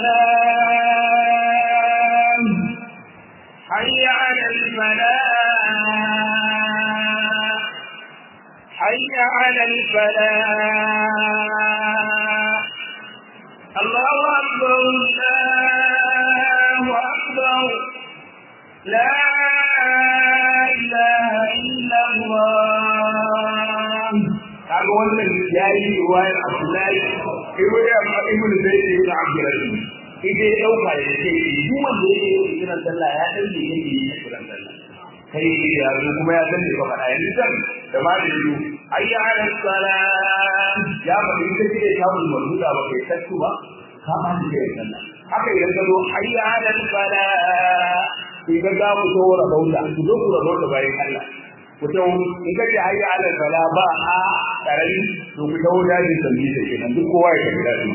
الصلاة حي على الفلاح حي على الفلاح الله أكبر الله أكبر لا إله إلا الله kaga wannan yayi riwayar Abdullahi ibn ibn Zayd ibn Abdurrahim ide ya dauka ya ce duk wanda yake yin kiran sallah ya dan ne yake yin kiran sallah kai ya zo kuma ya dan ne ba fada yanzu dan da ma da yiwu ayya ala salat ya ba in ka ce ta mun maruda ba kai tattu ba ka ba ni kiran sallah haka idan ka zo ayya ala salat sai ga ga mu to rabauta ku zo ku rabauta bayan Allah mutum in ka ce hayya ala sala ba a karami to ku dawo daji sanni da kenan duk kowa ya tafi daji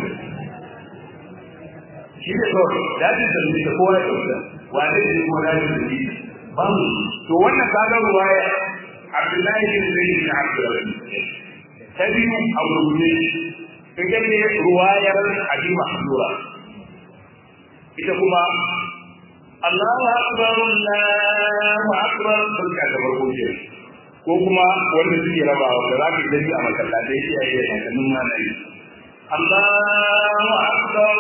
shi ne kawai daji sanni da kowa ya tafi wane ne kuma daji sanni ba mu to wannan kaga ruwaya Abdullahi bin Zaid bin Abdulrahim ta biyu a gurguje in ka ce ruwayar Abi Mahdura ita kuma Allahu akbar Allahu akbar barka da farko ke ko kuma wanda suke rabawa da za ka gani a masallatai iyaye da kakannin malami Allahu akbar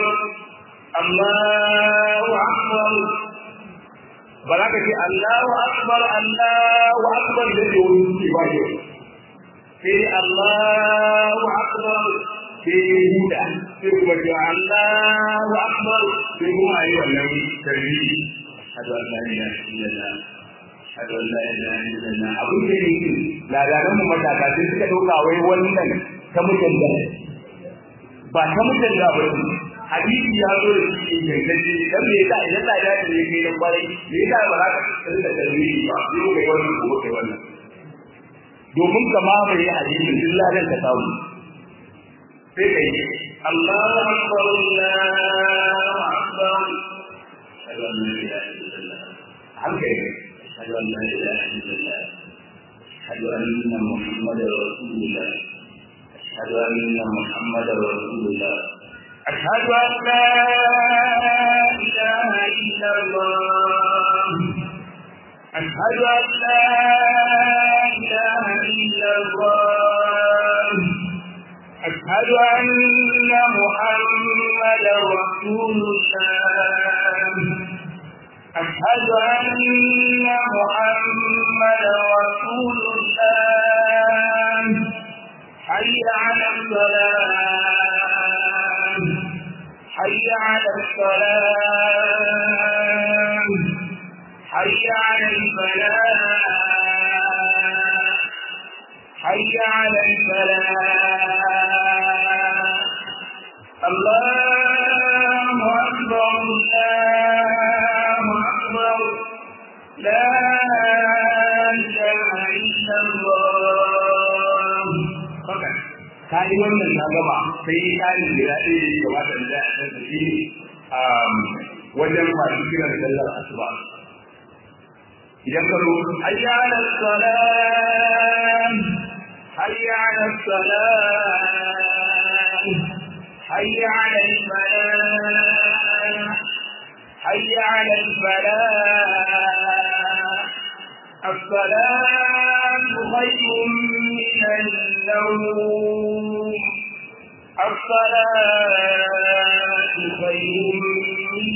Allahu akbar ba za ka ce Allahu akbar Allahu akbar da ke wani suke ba ke sai Allahu akbar sai huda sai kuma ce Allahu akbar sai kuma ayi wannan tarbiyyi hadu an la ilaha illallah hadu an la ilaha illallah abin da yake ladaran mu matasa sai suka dauka wai wannan ta mutan da ba ta mutan da ba hadisi ya zo da shi ingantacce dan me yasa idan da ya ce kai dan kwarai me yasa ba za ka tsaya da tarbiyyi ba sai kai wannan ko kai wannan domin kama mai hadisin illa dan ka samu sai kai Allahu akbar Allahu akbar ashhadu an la ilaha illallah haka ne ashhadu an la ilaha illallah ashhadu anna muhammadar rasulullah ashhadu anna muhammadar rasulullah ashhadu an la ilaha illallah ashhadu an la ilaha illallah أشهد أن محمد رسول الله أشهد أن محمد رسول الله حي على الصلاة حي على الصلاة حي على الفلاح حي على الفلاح الله أكبر الله أكبر لا إله إلا الله فقط ka yi wannan na gaba sai yi ƙarin gida ɗaya da ya kamata da a kan shi wajen masu kiran sallar asuba idan ka zo hayya ala salam hayya ala salam hayya ala falah hayya ala falah الصلاة خير من النوم الصلاة خير من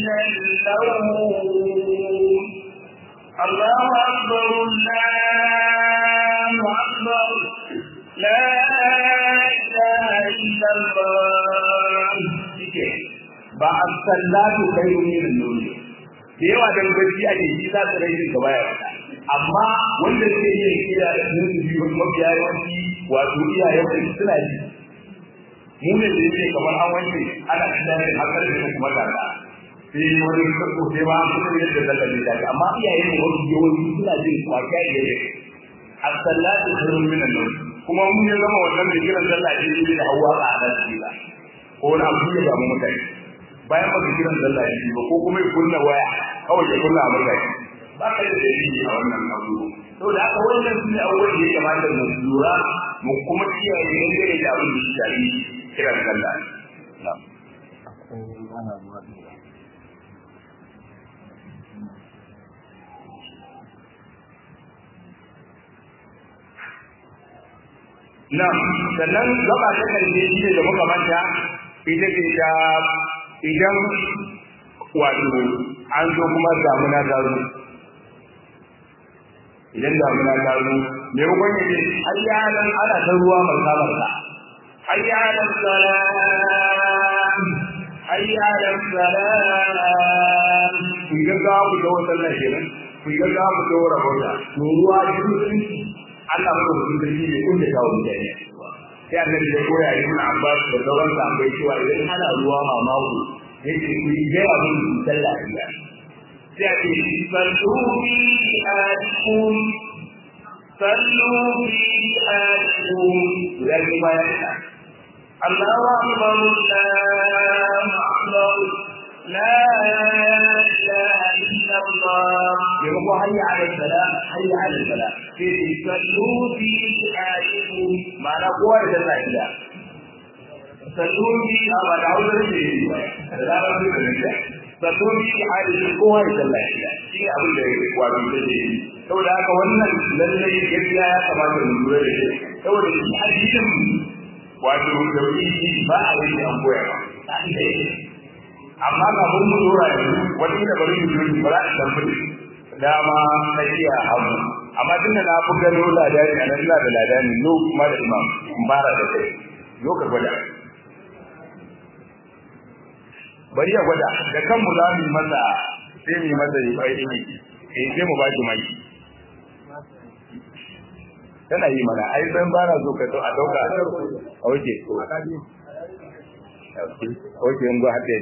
النوم الله أكبر الله أكبر لا إله إلا الله ba a sallatu kai ne da nuni da yawa dan gaci ake yi za su rage gaba ya wata amma wanda suke yin kira da sun su biyu mafiya yawanci wato iyayen su suna ji mu ne da yake kamar an wanke ana tunanin hakar da kuma kaza sai wani sako sai ma an kuma yadda zaka ji daga amma iyaye ne wani yawanci suna jin kwakiya da yake as-salatu khairun min an-nawm kuma mun ya zama wannan da kiran sallah ne da hawa a nan shi ba ko wani abu ya samu mutane bayan ba su kiran sallah ya ba ko kuma ya kunna waya kawai ya kunna a mutane ba ka da dalili a wannan abu to da aka wannan su ne abubuwan da ya kamata mu lura mu kuma kiyaye dangane da abin da ya shafi kiran sallah na'am Nan, sannan gaba ta karshe shi ne da muka manta ita ce ta idan wato an zo kuma damuna ta zo. Idan damuna ta zo, me hukun yake har ya nan ana ta ruwa marka marka. Har ya nan salam, har ya nan salam. Kun ga za ku ga wata nan kenan, kun ga za ku ga wata wata. To ruwa shi Allah ba ku da shi ne kun da kawo mutane sai annabi ya koya ibn Abbas da sauran sahabbai cewa idan ana ruwa mamako yake ku yi ga abin sallah iya sai a ce sallu fi adikum sallu fi adikum ya ji bayan ka Allahu akbar Allahu akbar لا إله إلا الله يقول حي على الفلاح حي على الفلاح في صلوا في حالكم ما نقوى إلا الله صلوا في أما نعوذ به لا رب صلوا في حالكم قوة إلا الله شيء أبو الله وابن الله saboda haka wannan lallai gaskiya ya kamata mu lura da shi saboda shi hadisin wato tauhidi ba a yi an koya ba amma ga mun mu dora yanzu wani da bari mu yi ba za a tafi dama na iya hamu amma tun da na fi gano ladani a nan da ladani no kuma da imam in bara da kai zo ka gwada bari ya gwada da kanmu za mu yi masa sai mu yi masa yi bai ne eh sai mu ba shi mai tana yi mana ai san bara zo ka to a dauka a oke oke in go haɗe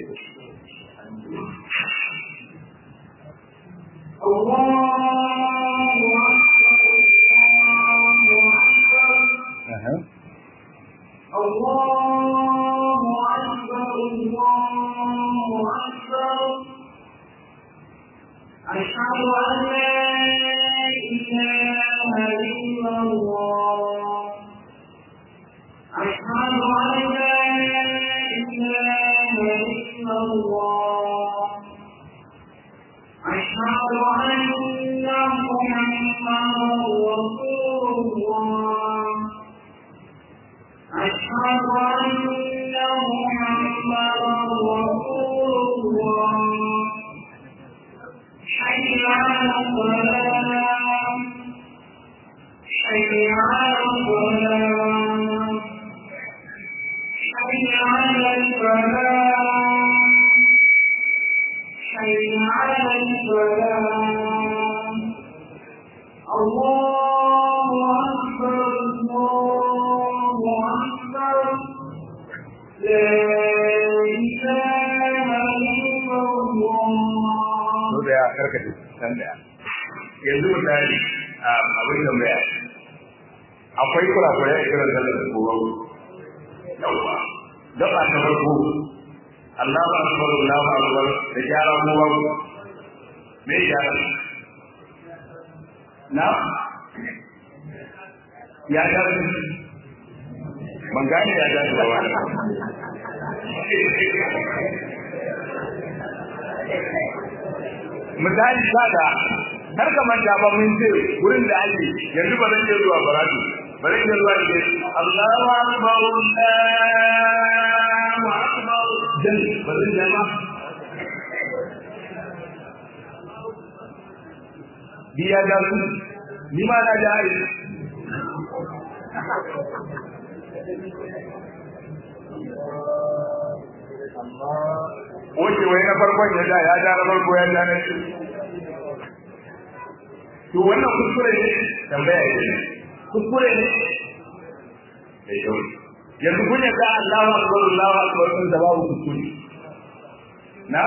الله أكبر الله أكبر أشهد أن لا إله إلا الله أشهد أن لا إله إلا الله أشهد أن محمدا رسول الله أشهد أن محمدا رسول الله حي على الصلاة حي على الصلاة حي على الفلاح حي على الفلاح الله أكبر الله أكبر لا إله إلا الله so da ya karkace san da yanzu misali abin da mai akwai kurakurai a kiran sallar da kowa yawa gaba ta farko Allahu akbar Allahu akbar da gyara kowa me gyara na ya ga ban gane ya ga ba misali sada har ka manta ba mun ce wurin da ake yanzu ba zan iya zuwa baratu ba zan iya zuwa da Allahu akbar Allahu akbar dan ba zan iya ba biya da su ni ma na da ai Oke wai na farkon ya da ya da na farko ya da na shi. To wannan kuskure ne tambaya ne. Kuskure ne. Mai kyau. Yanzu kun yarda Allahu akbar Allahu akbar sun da babu kuskure. Na?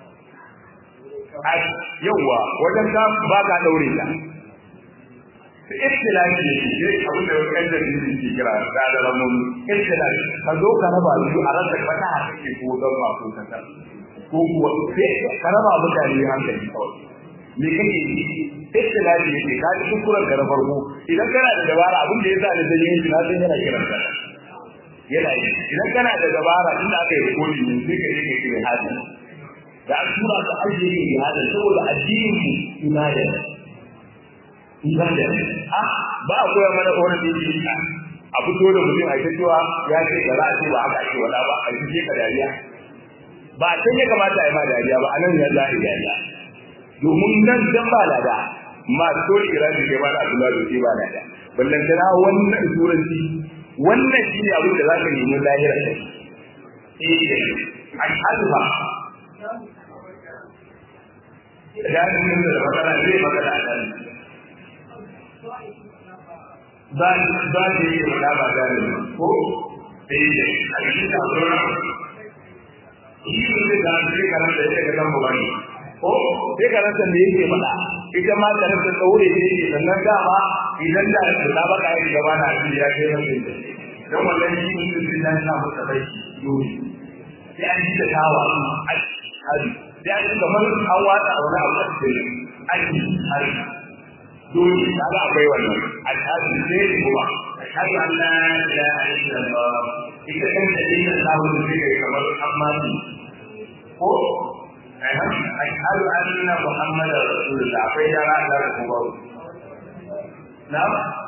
Ai yawwa wajen ka ba ka daure ta. istilahi ne shi abin da wani da shi ke kira da da ramun istilahi ka zo ka raba su a rasa fata a kake ko don ma ko kanta ko kuwa sai ka raba mutane hankali kawai me kake yi istilahi ne ke kaji kuskuren ka na farko idan kana da dabara abin da ya sa da dalilin shi na san yana kiran ka yana yi idan kana da dabara inda aka yi kodi ne sai ka je ka kire hadi da an tura ka ajiye ne hadi saboda addinin mu ibada ibada a ba a koya mana wani da yake a fito da mutum a cewa ya ce da za a ce ba haka ake wala ba a ce ka dariya ba a can ya kamata a yi ma dariya ba a nan ya za a yi dariya domin nan dan ba lada ma so kira da ke ba da abdullahi da ke ba lada ballan tana wannan turanci wannan shine abin da zaka nemi lahira kai eh ashhadu ba da mun da magana zai magana a nan ba ba da yi da ba da ko eh a cikin da zuwa shi ne da zai karanta da yake kan bani ko sai karanta da yake faɗa ita ma karanta tsaure ne sannan dama idan da da ba ka yi gaba na shi ya kai mutum dan wannan shi mutum sai ya sa masa bai dole sai an ji da tawa a hali sai an ji kamar an watsa wani abu a cikin aiki hali dole kaga akwai wannan al'adu sai kuma ashhadu an la ilaha illallah ita kan da dinnan sabu da kai kamar amma ko ashhadu anna muhammadar rasulullah akwai yara da kuma na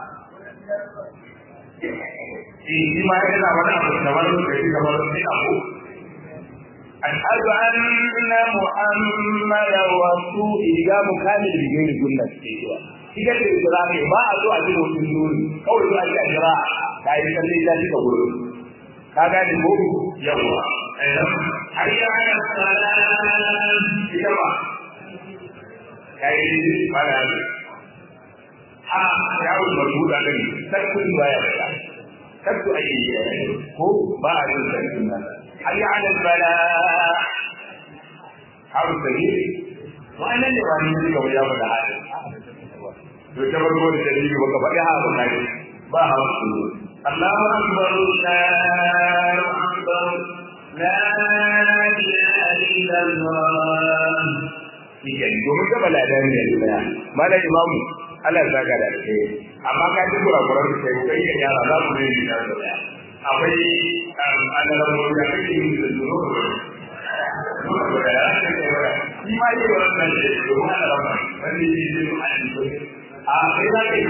shi ma yana wani abu kamar da shi kamar shi abu ashhadu anna muhammadar rasul idan mukamil bi gairi gunnat ke cewa ita ce kira ne ba a zo a ji mutum dole kawai zuwa ji a jira ka yi kalle ya ji ka gudu ka gane ko yawa hayya ala salam ita ba kai fara ha ya wu mabuda din sakkun baya da sakku ayi ko ba a yin sakkun nan hayya ala salam har sai wannan ne wani ne ga ya fada hali to ta farko da dalili baka faɗi ha ba kai ba ha su Allahu akbar Allahu akbar la ilaha illallah Iya, domin ga balada ne da Malam Imam Allah ya saka da kai. Amma ka ji kurakuran da kai kai ya yara za mu yi da da. Akwai annabawa da kake yi da duro. Shi ma yi wannan ne domin Allah ba. Wani ne ne a kai za ka yi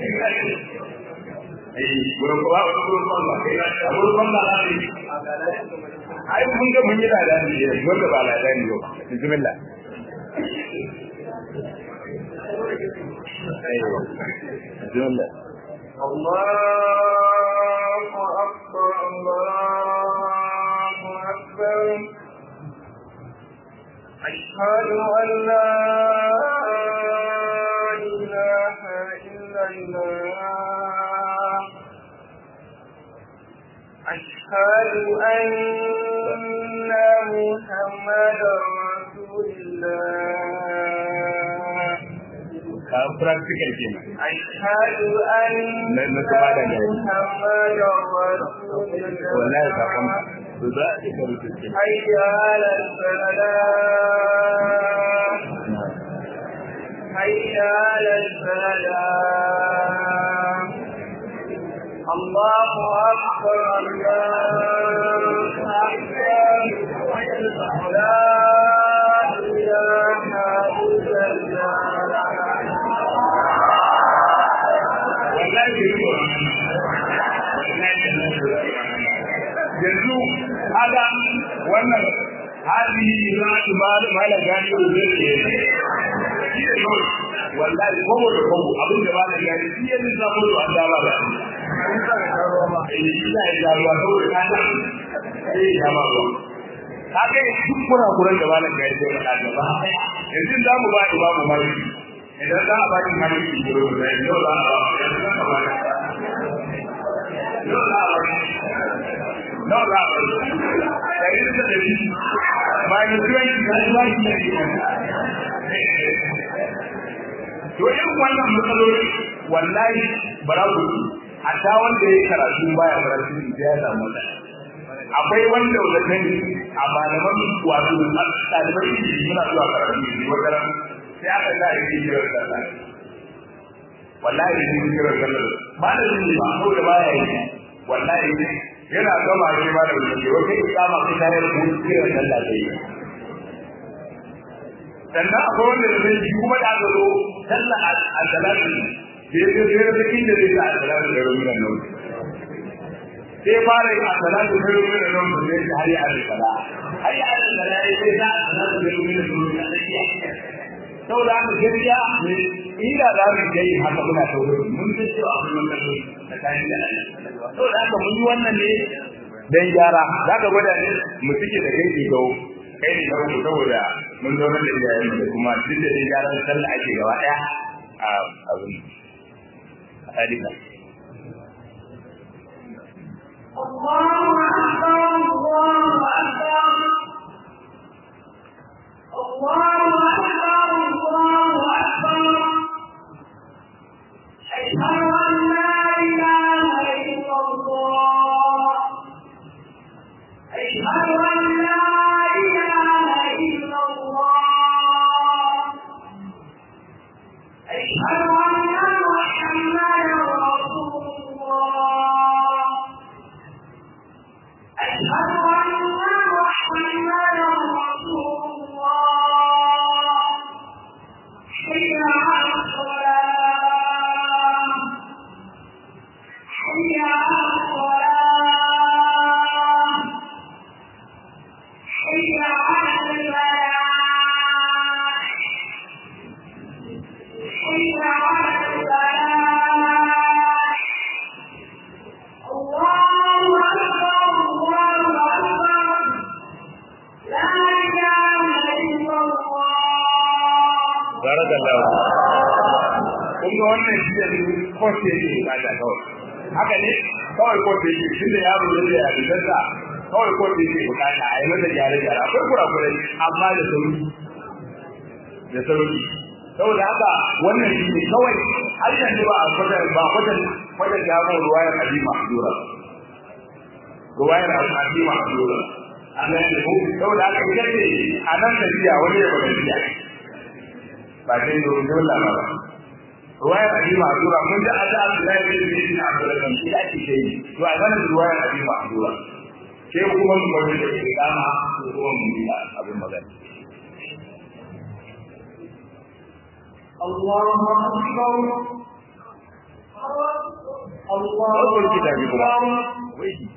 eh gurin ba gurin ba kai za ka gurin ba za ka yi ai mun ga mun yi da da ne wanda ba da ne ba bismillah ايوه bismillah الله أكبر الله أكبر أشهد أن لا إله إلا الله أشهد أن محمدا رسول الله ka practical kenan أشهد أن Na- na gaba da gari. محمدا رسول wallahi ka kan الله to za a ka rubuce حي على الفلاح حي على الفلاح الله أكبر الله أكبر لا إله إلا الله wallahi ke yi yanzu haka wannan hali za su malam gani da zai ke shi ne kawai wallahi kobo da kobo abin da malam gani shi yanzu samu da an dama da shi ina ya jaruwa saboda ka ta sai ya ma ruwa ka ga duk kurakuran da malam gani zai faɗa gaba yanzu za mu ba imamu maliki idan za a ba ki maliki gero da yau za a ba yanzu za a ba yau za a ba no za a ba da yi da dari bayan tuwon ki ya zuwa ki ne to irin wannan matsaloli wallahi baraku a ta wanda ya karatu baya karatu ya samu da akwai wanda da kan a malaman wato ɗalibai suna zuwa karatu ne wata ran sai aka sa ya yi jirar sallah wallahi ya yi jirar sallah malamin ne ba saboda baya yi wallahi yana gama shi ma da wuce wata ikama kai tare da wuce jirar sallah sai yi sannan akwai wanda da zai kuma da aka zo sallah a salatu da ya zai zai zai inda zai sa a salatu da rumin nan sai fara yin a salatu da rumin nan da zai har yi a sala har yi a sala ya sai sa a salatu da rumin nan da zai saboda haka gaskiya ne ina da mu kai haka muna tauri mun san cewa akwai wannan da kai da Allah saboda haka mun yi wannan ne dan gyara zaka gwada ne mu cike da kai ga kai ne ga ku saboda mun zo da iyayen da kuma duk da gyaran sallah ake gaba daya a abin hadisa الله أكبر الله أكبر الله أكبر الله أكبر أشهد أن لا إله إلا الله أشهد أن لا إله إلا الله أشهد أن محمدا رسول الله أشهد أن محمدا رسول الله حي على الصلاة حي على الصلاة حي على الفلاح حي على الفلاح الله أكبر الله أكبر لا إله إلا الله barakallahu kun ga wannan shi da kote yake bukata kawai haka ne kawai kote yake shi da yaro da ya bidansa kawai kote yake bukata a yi masa gyare gyare akwai kurakurai amma da sauri da sauri saboda haka wannan shi ne kawai har yanzu ba a kwatar ba kwatar kwatar da mu ruwayar hadima dura ruwayar hadima dura an ga ne saboda haka idan ne a nan da jiya wani ya bada jiya ba dai da wajen lama ba ruwayar hadima dura mun ji ada Abdullahi bin Zaid Abdullah shi ake ce to a nan ruwayar hadima dura sai kuma mu bari da kama ko kuma mu yi abin magana الله أكبر الله أول كتاب أكبر ويجي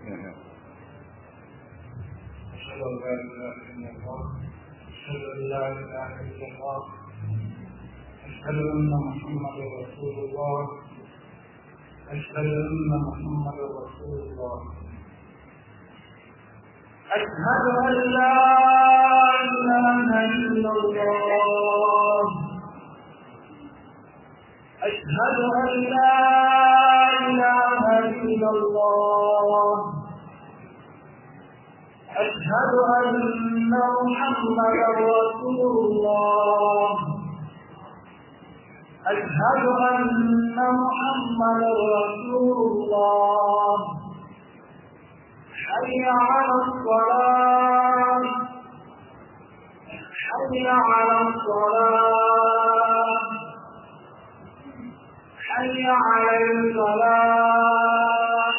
أشهد أن لا إله إلا الله أشهد أن لا إله إلا الله أشهد أن محمدا رسول الله أشهد أن محمدا رسول الله أشهد أن لا إله إلا الله أشهد أن لا إله إلا الله أشهد أن محمدا رسول الله أشهد أن محمدا رسول الله حي على الصلاة حي على الصلاة حي على الفلاح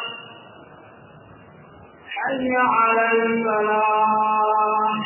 حي على الفلاح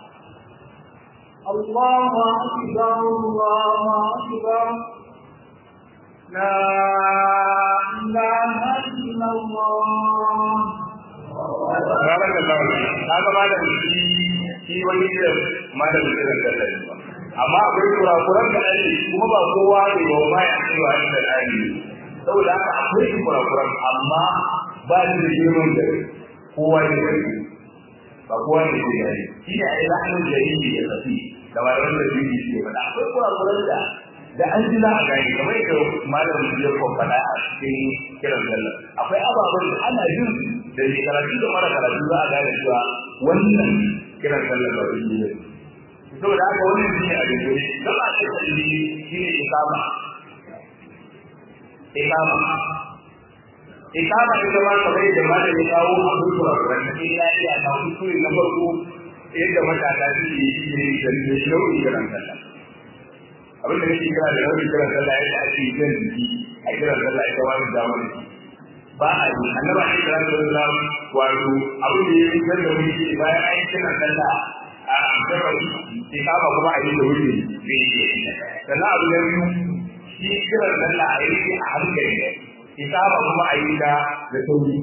الله أكبر الله أكبر لا إله إلا الله barakallahu kaga malam shi shi wani da malam da da da amma akwai kurakuran da ake kuma ba kowa ne ba ma ya ce wa da dani saboda haka akwai kurakuran amma ba shi da girman da kowa ne da ba kowa ne da yi shi ne ai lahanin jariri ya tafi da malaman da bibi ke faɗa akwai kurakuran da da an ji za a gani kamar yadda malam ya ko faɗa a cikin kiran sallah akwai ababen da ana jin da ke karatu da mara karatu za a gane cewa wannan kiran sallah ba shi ne saboda haka wannan shi ne a dole don a ce kalli shi ne ikama ikama ikama ita ma kamar da ma da ya kawo a kurkura kuran da ya iya ta kuskure na farko yadda matasa suke yi da da shauƙi kiran sallah abin da nake kira da nau'in kiran sallah yadda ake jan jiki a kiran sallah ita wani damar ba a yi annaba shi da sallah wato abin da ya yi da wuri shi bayan an yi kiran sallah a gabas ikama kuma a yi da wuri ne sannan abu na biyu shi kiran sallah a yi a hankali ikama kuma a yi da da sauri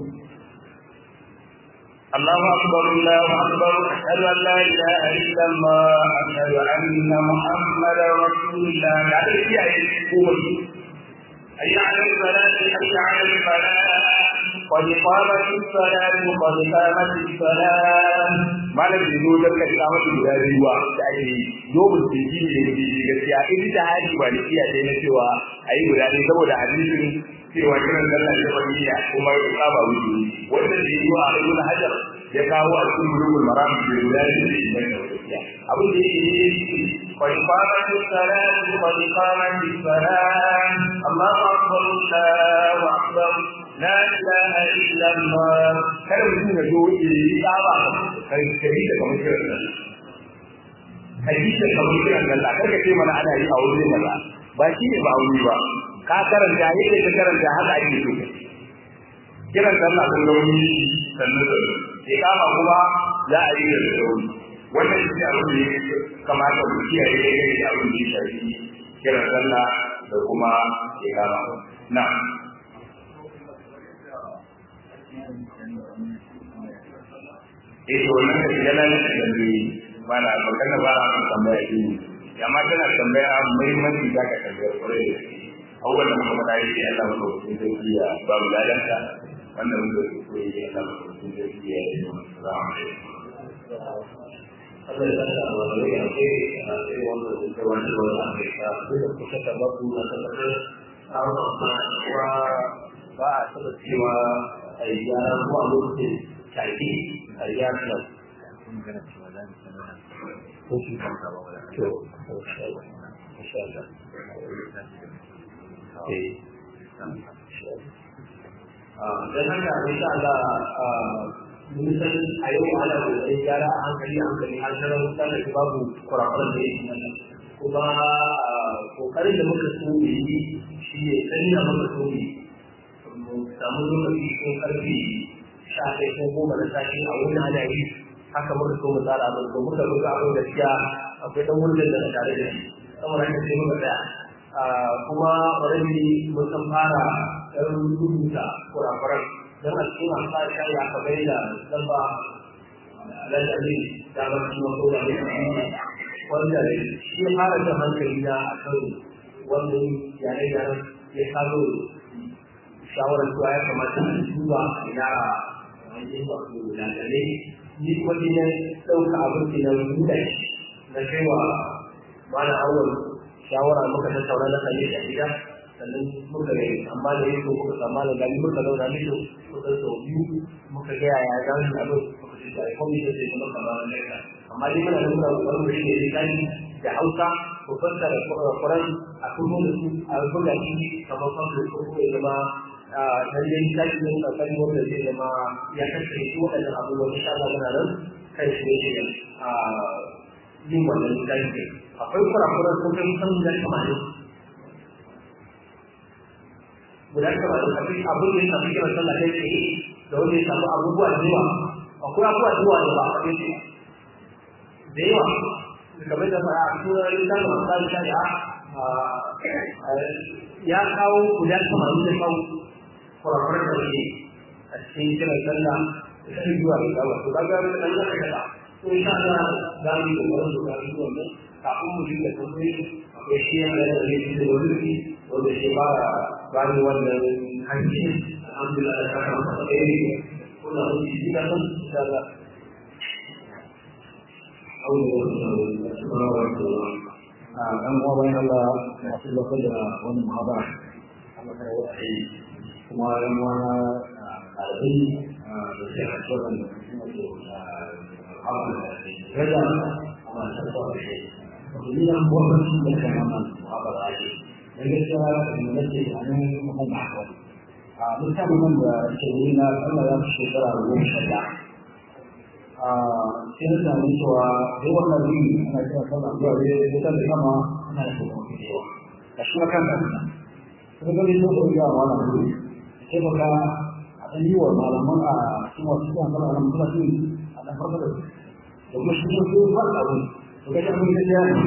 الله أكبر الله أكبر أشهد أن لا إله إلا الله أشهد أن محمدا رسول الله يعني في أي أي على الصلاة أي على الفلاح قد قامت الصلاة قد قامت الصلاة ما لم يقول لك إقامة الجهاد هو يعني يوم الدين اللي gaskiya in ta hadi ba da iya dai na cewa ayi guda ne saboda hadisin cewa kiran sallah da fadiya kuma ya saba wuce wanda da yi wa ibn hajar ya kawo a cikin bulugul maram da guda ne da shi ne gaskiya abin da yake yi qad qamatu salatu qad qamatu salat Allahu akbar Allahu akbar la ilaha illa Allah kada mutum ya zo ya yi saba kai kai da kamar kiran sallah hadisi kamar kiran sallah karka ce mana ana yi a wurin kaza ba shi ne ba wuri ba ka karanta yadda ka karanta haka ake so kiran sallah kun ga wani sannan da ke kama kuma za a yi da sauri wannan shi abin da ya kamata ku kiyaye da yake abin da ya shafi kiran sallah da kuma ke kama na eh to wannan da shiga nan da ne mana magana ba a tambaya shi ya ma tana tambaya muhimmanci za ka tambaya kwarai da gaske abubuwan da muka faɗa yake Allah maka hukun zai iya ba mu ladanta wannan mun zai koyi ya Allah maka hukun zai iya ya yi wa salamu Allah ya sa wa rai a kai a sai wannan da wani da wani aka sa da kusa da babu na tabbatar amma wa ba a saba cewa a yi gyara ko a lokacin tafi a gyara nan. Ko shi kan ba wala. To, insha Allah. Insha Allah. don haka insha Allah mun san a yau ana da gyara a hankali a hankali har na mutane da babu kurakuran da yake nan kuma kokarin da muka so mu yi shi ne sani da muka so mu samu lokaci ko karfi sha kai ko goma da sashi a wani ana yi haka muka so mu tsara abin ko muka ruga abin gaskiya akwai dan wurin da na tare da shi saboda haka sai muka tsaya kuma already mun san fara ɗan rubuta kurakuran don a cikin amsa da ya ka bai da lamba lalali da ba su wato da ne wanda shi fara da hankali na a kan wannan yare yare ya kawo shawarar cewa ya kamata a duba ina wajen wato lalale ni kuma ni na ɗauka abin da na rubuta na kai wa mana awal shawara muka tattauna na kalle a gida sannan muka yi amma da yake muka samu da gani muka zauna mishi kusan sau biyu muka ga yaya za mu abin muka ce da aikon da sai kuma ka ba ne amma dai muna da muna kokarin mu shine lisani da Hausa ko fassara Qur'an a kuma da su a buga shi kamar fassara ko kuma ya zama dan dai lisani ne ka kan wanda zai zama ya kasance shi wadannan abubuwan insha Allah muna nan kai shi ne a yin wannan lisani akwai kurakuran sun kai san da kamarin guda kamarin akwai abin da ya shafi kiran sallah kai tsaye da wanda ya samu abubuwa da yawa akwai abubuwa da yawa da ba a kai tsaye da yawa kamar da fara a cikin littafin masu shari'a ya kawo guda kamarin da kawo kurakuran da ke a cikin kiran sallah da shi zuwa da kawo to kaga da nan ya kai da to insha Allah za mu yi kokarin da kawo wannan kafin mu dinga tambayi akwai shi yana da zai da wani wanda shi ba ba ni wannan hanci alhamdulillah da kaka masa alheri kuna wani shi da san da Allah ɗan uwa bayan Allah masu lokacin da wani muhabara kuma yan uwa na ɗalibai da ke a cikin da kuma ke rada a masu da shi wato ni nan gwamnati da kan wannan muhabara ake da gaskiya da nake a nan kuma ba ko a littafin nan da ke yi na Allah ya fi shekara goma sha ɗaya a sai na sami cewa dai wannan rin ana kira sallah zuwa dai wutar da kama ana da kuma da yawa ga shi kan da kuma gani so da ya wala ne sai baka a dan yi wa malaman a cikin wasu kan sallah nan kuma sun a dan farko da da kuma shi sun so fara abu to ga shi mun da ya ne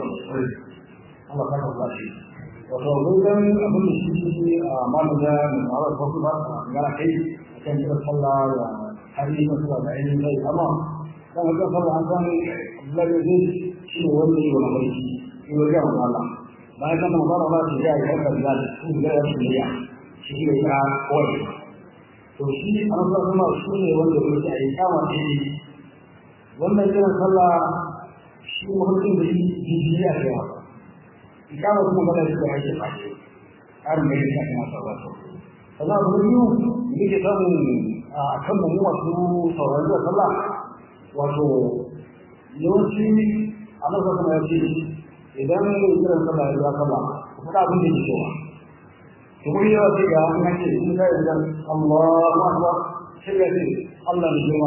Allah ka ba shi wato gudan abin da shi shi a malaga mai mawar farko ba a gara kai kan kira sallah da har yi masu da ainihin zai amma kan haka sallah an san Abdullahi zai shi ne wanda yi wa mafarki shi wa gaya wa Allah bayan kan magana ba shi ya yi haka da su da ya shi ya shi ne ya koyi to shi an san kuma shi ne wanda ya ce a yi kama shi wannan kiran sallah shi mafarkin da shi jijiya ke haka kama kuma ba da shi da ake fashe har mai da kuma sauran sannan abu biyu da ke samun a kan mu masu sauraron da sallah wato yawanci a nan kuma ya ce idan mai kiran sallah ya sallah ku faɗa abin da ke cewa kuma yawa sai ga an ce in ka yi dan Allahu akbar sai ga ce Allah ne jima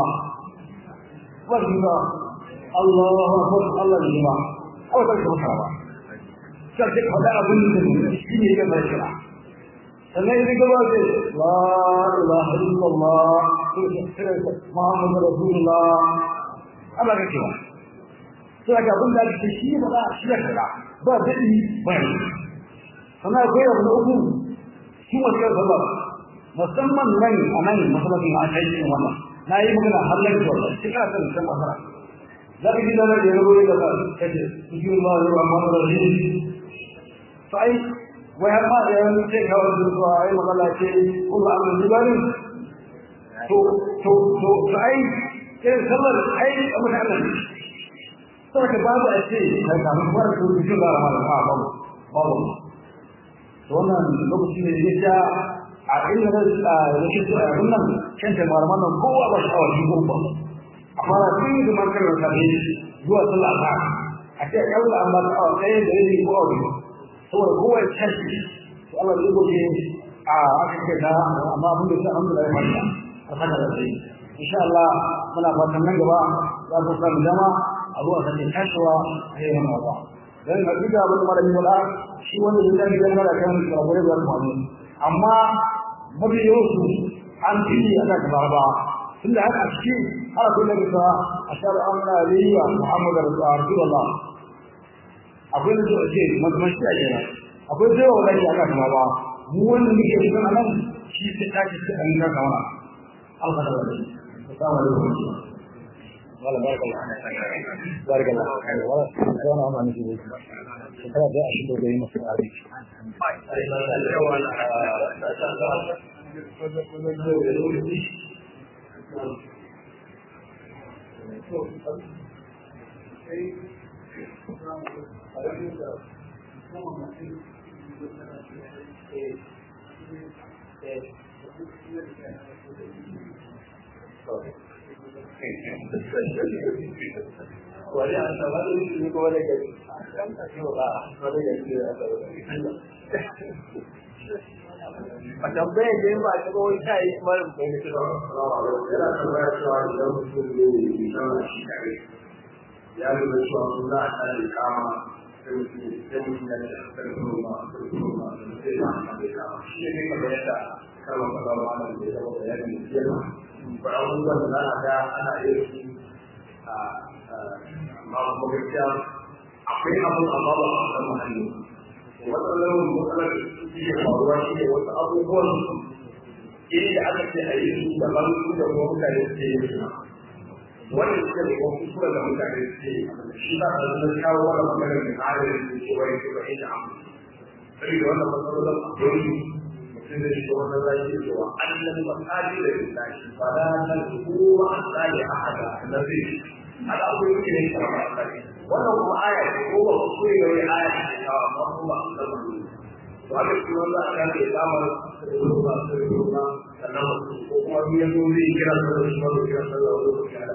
ba jima Allahu akbar Allah ne jima ai ba ka ba sai ka faɗa abin da shi ne ya bai kira sannan idan gaba ce la ilaha illallah muhammad rasulullah Allah ka kira sai ga abin da ake shi ba za a shi ya kira ba dadi ba ne sannan akwai abu na uku shi wani ya zaba musamman nan a nan masallacin a kai cikin wannan na yi magana har lafiya wannan shi kana sanin san masara za ka ji da nan da ya rubuta da kace bismillahir rahmanir rahim sai wai har ma da yanzu sai ka wani zuwa ai magana ce kullu amrin jibari to to to sai irin sallar ai abu da Allah saboda babu a ce kai ka mun fara to bishin da rahman ha babu babu to wannan lokaci ne da ya a inda da rashin a wannan kan ta malaman nan kowa ba shi awaki ko ba amma da tun da man karar ka zuwa sallah ta a ce kalla an ba ta awa ɗaya da yake ko awa saboda kowa ya tashi to Allah zai goge a aka ce da amma abin da ya samu da ya fara a saka da sai insha Allah muna fatan nan gaba za ku samu dama a zuwa sake tashiwa a yi wannan ba dan hakika abin da malami wala shi wanda zai tafi dan mara kan sabore da mu amma mafi yawansu an fi ana gaba ba tunda haka a ciki har akwai da bisa a shara an na liya Muhammadu Rasulullah akwai da zuwa ce mazmashi a jira akwai zai wa wani aka kama ba mu wanda muke cikin a nan shi ta tashi ta an ga kawana alfada wani assalamu alaikum wala barakallah barakallah wala sana amma ne shi shekara da ashirin da gari masu tsari wani a sama da shi kuma da gari wani gari a tambaya da yin ba a taɓa wani kayi marin bai da kira yana tambaya cewa idan mutum ne mai zama shi kare ya lura cewa sun za a tare kama sai mutum sai mutum ya ce a kan kuma a kan kuma a kan sai ya amfani da kama shi ne kamar yadda kalmar kaza ba nan da ya zama bayanin da ya ba abubuwan da za a ga ana iya su a amma kuma gaskiya akwai abin amma ba a san muhalli matsalar matsalar da suke faruwa shi ne wasu abubuwan inda aka ce a yi su daban su da kuma mutane suke yin su wannan suke da kuma kuskure da mutane suke yi shi ba a zama kawo wani maganar da tsarin da ke wani ke ba inda amu sai da wannan matsalolin akwai mutum da shi wannan zai yi cewa annan masali da lillahi ba da nan kowa an tsare a hada na zai hada akwai yake ne karama a tsare wannan kuma aya ce ko ba kuskure da wani aya ce kawo amma kuma a zama to haka shi wanda aka ce damar ruwa sai ruwa sannan ko kuma biyan zai kira da shi ma kira da wani kira da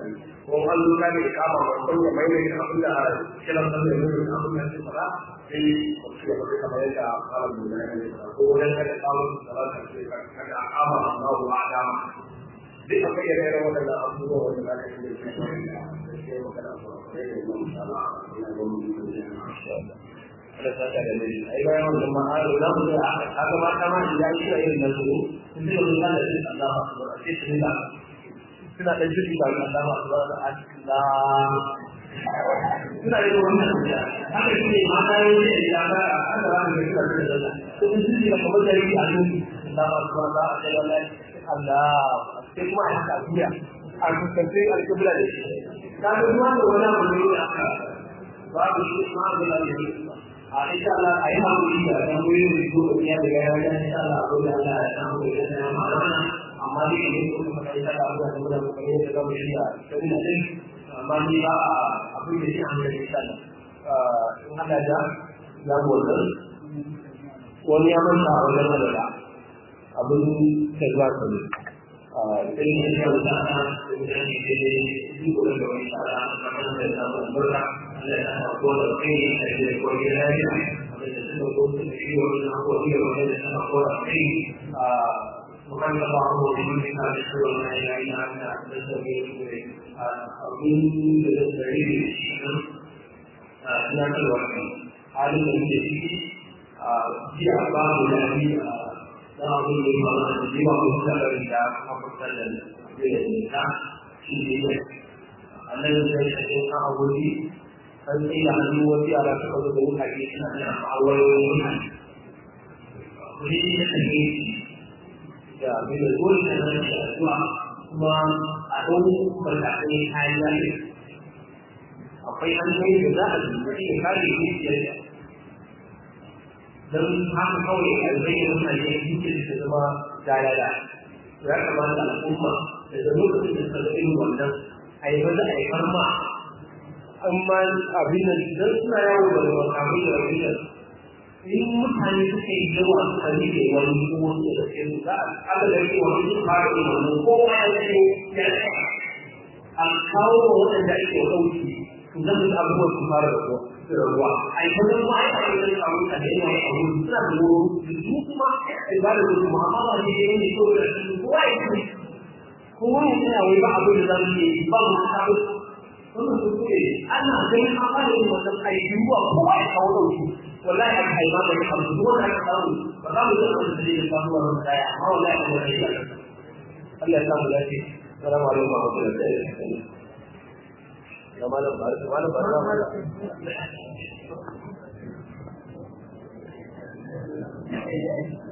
ko an zo ka ne kama babban ya mai mai abin da kiran san da mai abin da ke fara sai ku ci gaba da kamar yadda fara da ne ko wajen kada samun salata ce kada ama Allah wa adama duk akwai ire-ire waɗanda abubuwa wanda za ka yi da shi da ke magana ba sai da yi insha Allah ina gwamnati da insha Allah da saka da ne ai bayan wannan ma'ana za mu ga aka ma kama shi ya yi irin nan su sun ji wannan da shi Allah ba su ba sai su da suna dan jiki da Allah ba su ba da Allah suna yi wannan da haka shi ne ma da yi da ya ga aka ba da shi da Allah to sun ji da kamar da yi a nan Allah ba su ba da Allah Allah sai kuma a haka biya a fuskanci alƙibla da shi kaga ruwa da wani abu ne da aka babu shi ma da lafiya a insha Allah a yi haƙuri da ɗan wuri da su da ya daga ya wajen insha Allah ko da Allah ya san ko da ya ma mana amma ni ne ko kuma kai ta Allah da mu da mu kai da mu shi a cikin nan amma ni ba abin da shi an da insha Allah in haka da ya gode wani ya manta a wajen da abin da za ka ne sai ne ya wuce ana da mutane da ne duk da wani tsara kamar da samun murna Allah ya sa ko da kai da ke da koyi lafiya da suka ko su da shi wani na ko iya wani da suka ko da kai a mukan da ba mu da mun ka da shi wani ya yi na da da sauke shi a abin da da tsari da shi nan a ina da wani halin da ke ciki a jiya ba mu da ni a da abin da ya fara da jiwa ko da da kuma kusa da da da shi ne Allah ya sai ka abu an tsaye da hannu wasu yara suka zo da wukaƙe suna da ma'awarorin mutane kuri da kake da abin da dole da nan da addu'a kuma a ɗau matakai kayan lafiya akwai hanyoyi da za a dubi da kare dukiyar don haka kawai a zai mutane dukiyar da zama dalala ya kamata al'umma da da lokacin da suka irin wannan a yi maza a yi farma amma abin da idan suna yawo da makamai da abin da in mutane suka yi yawa amfani da wani ko wani da ke su za a aka da ke wani su fara yin wannan ko ma ya ce ya ce a kawo wa waɗanda ake ɗauki su zan su abubuwan su fara da ruwa da ruwa a yi ta zama a yi ta samu ta da yawa a wuri suna da wuri da su kuma a ba da wuri amma ba ne da yanke ko da su kowa ya ce kowa ya tsaya wai ba abin da za mu yi ba mu sabon wannan kuskure ana ganin an fara yin wannan aiki ruwa kowa ya kawo dauki wallahi aka haima da ya kamsu duk wanda aka samu ba za mu zama da dalilin samuwa wani daya amma wallahi aka wani ya Allah ya samu lafiya salamu alaikum wa rahmatullahi wa barakatuh ya malam ba malam ba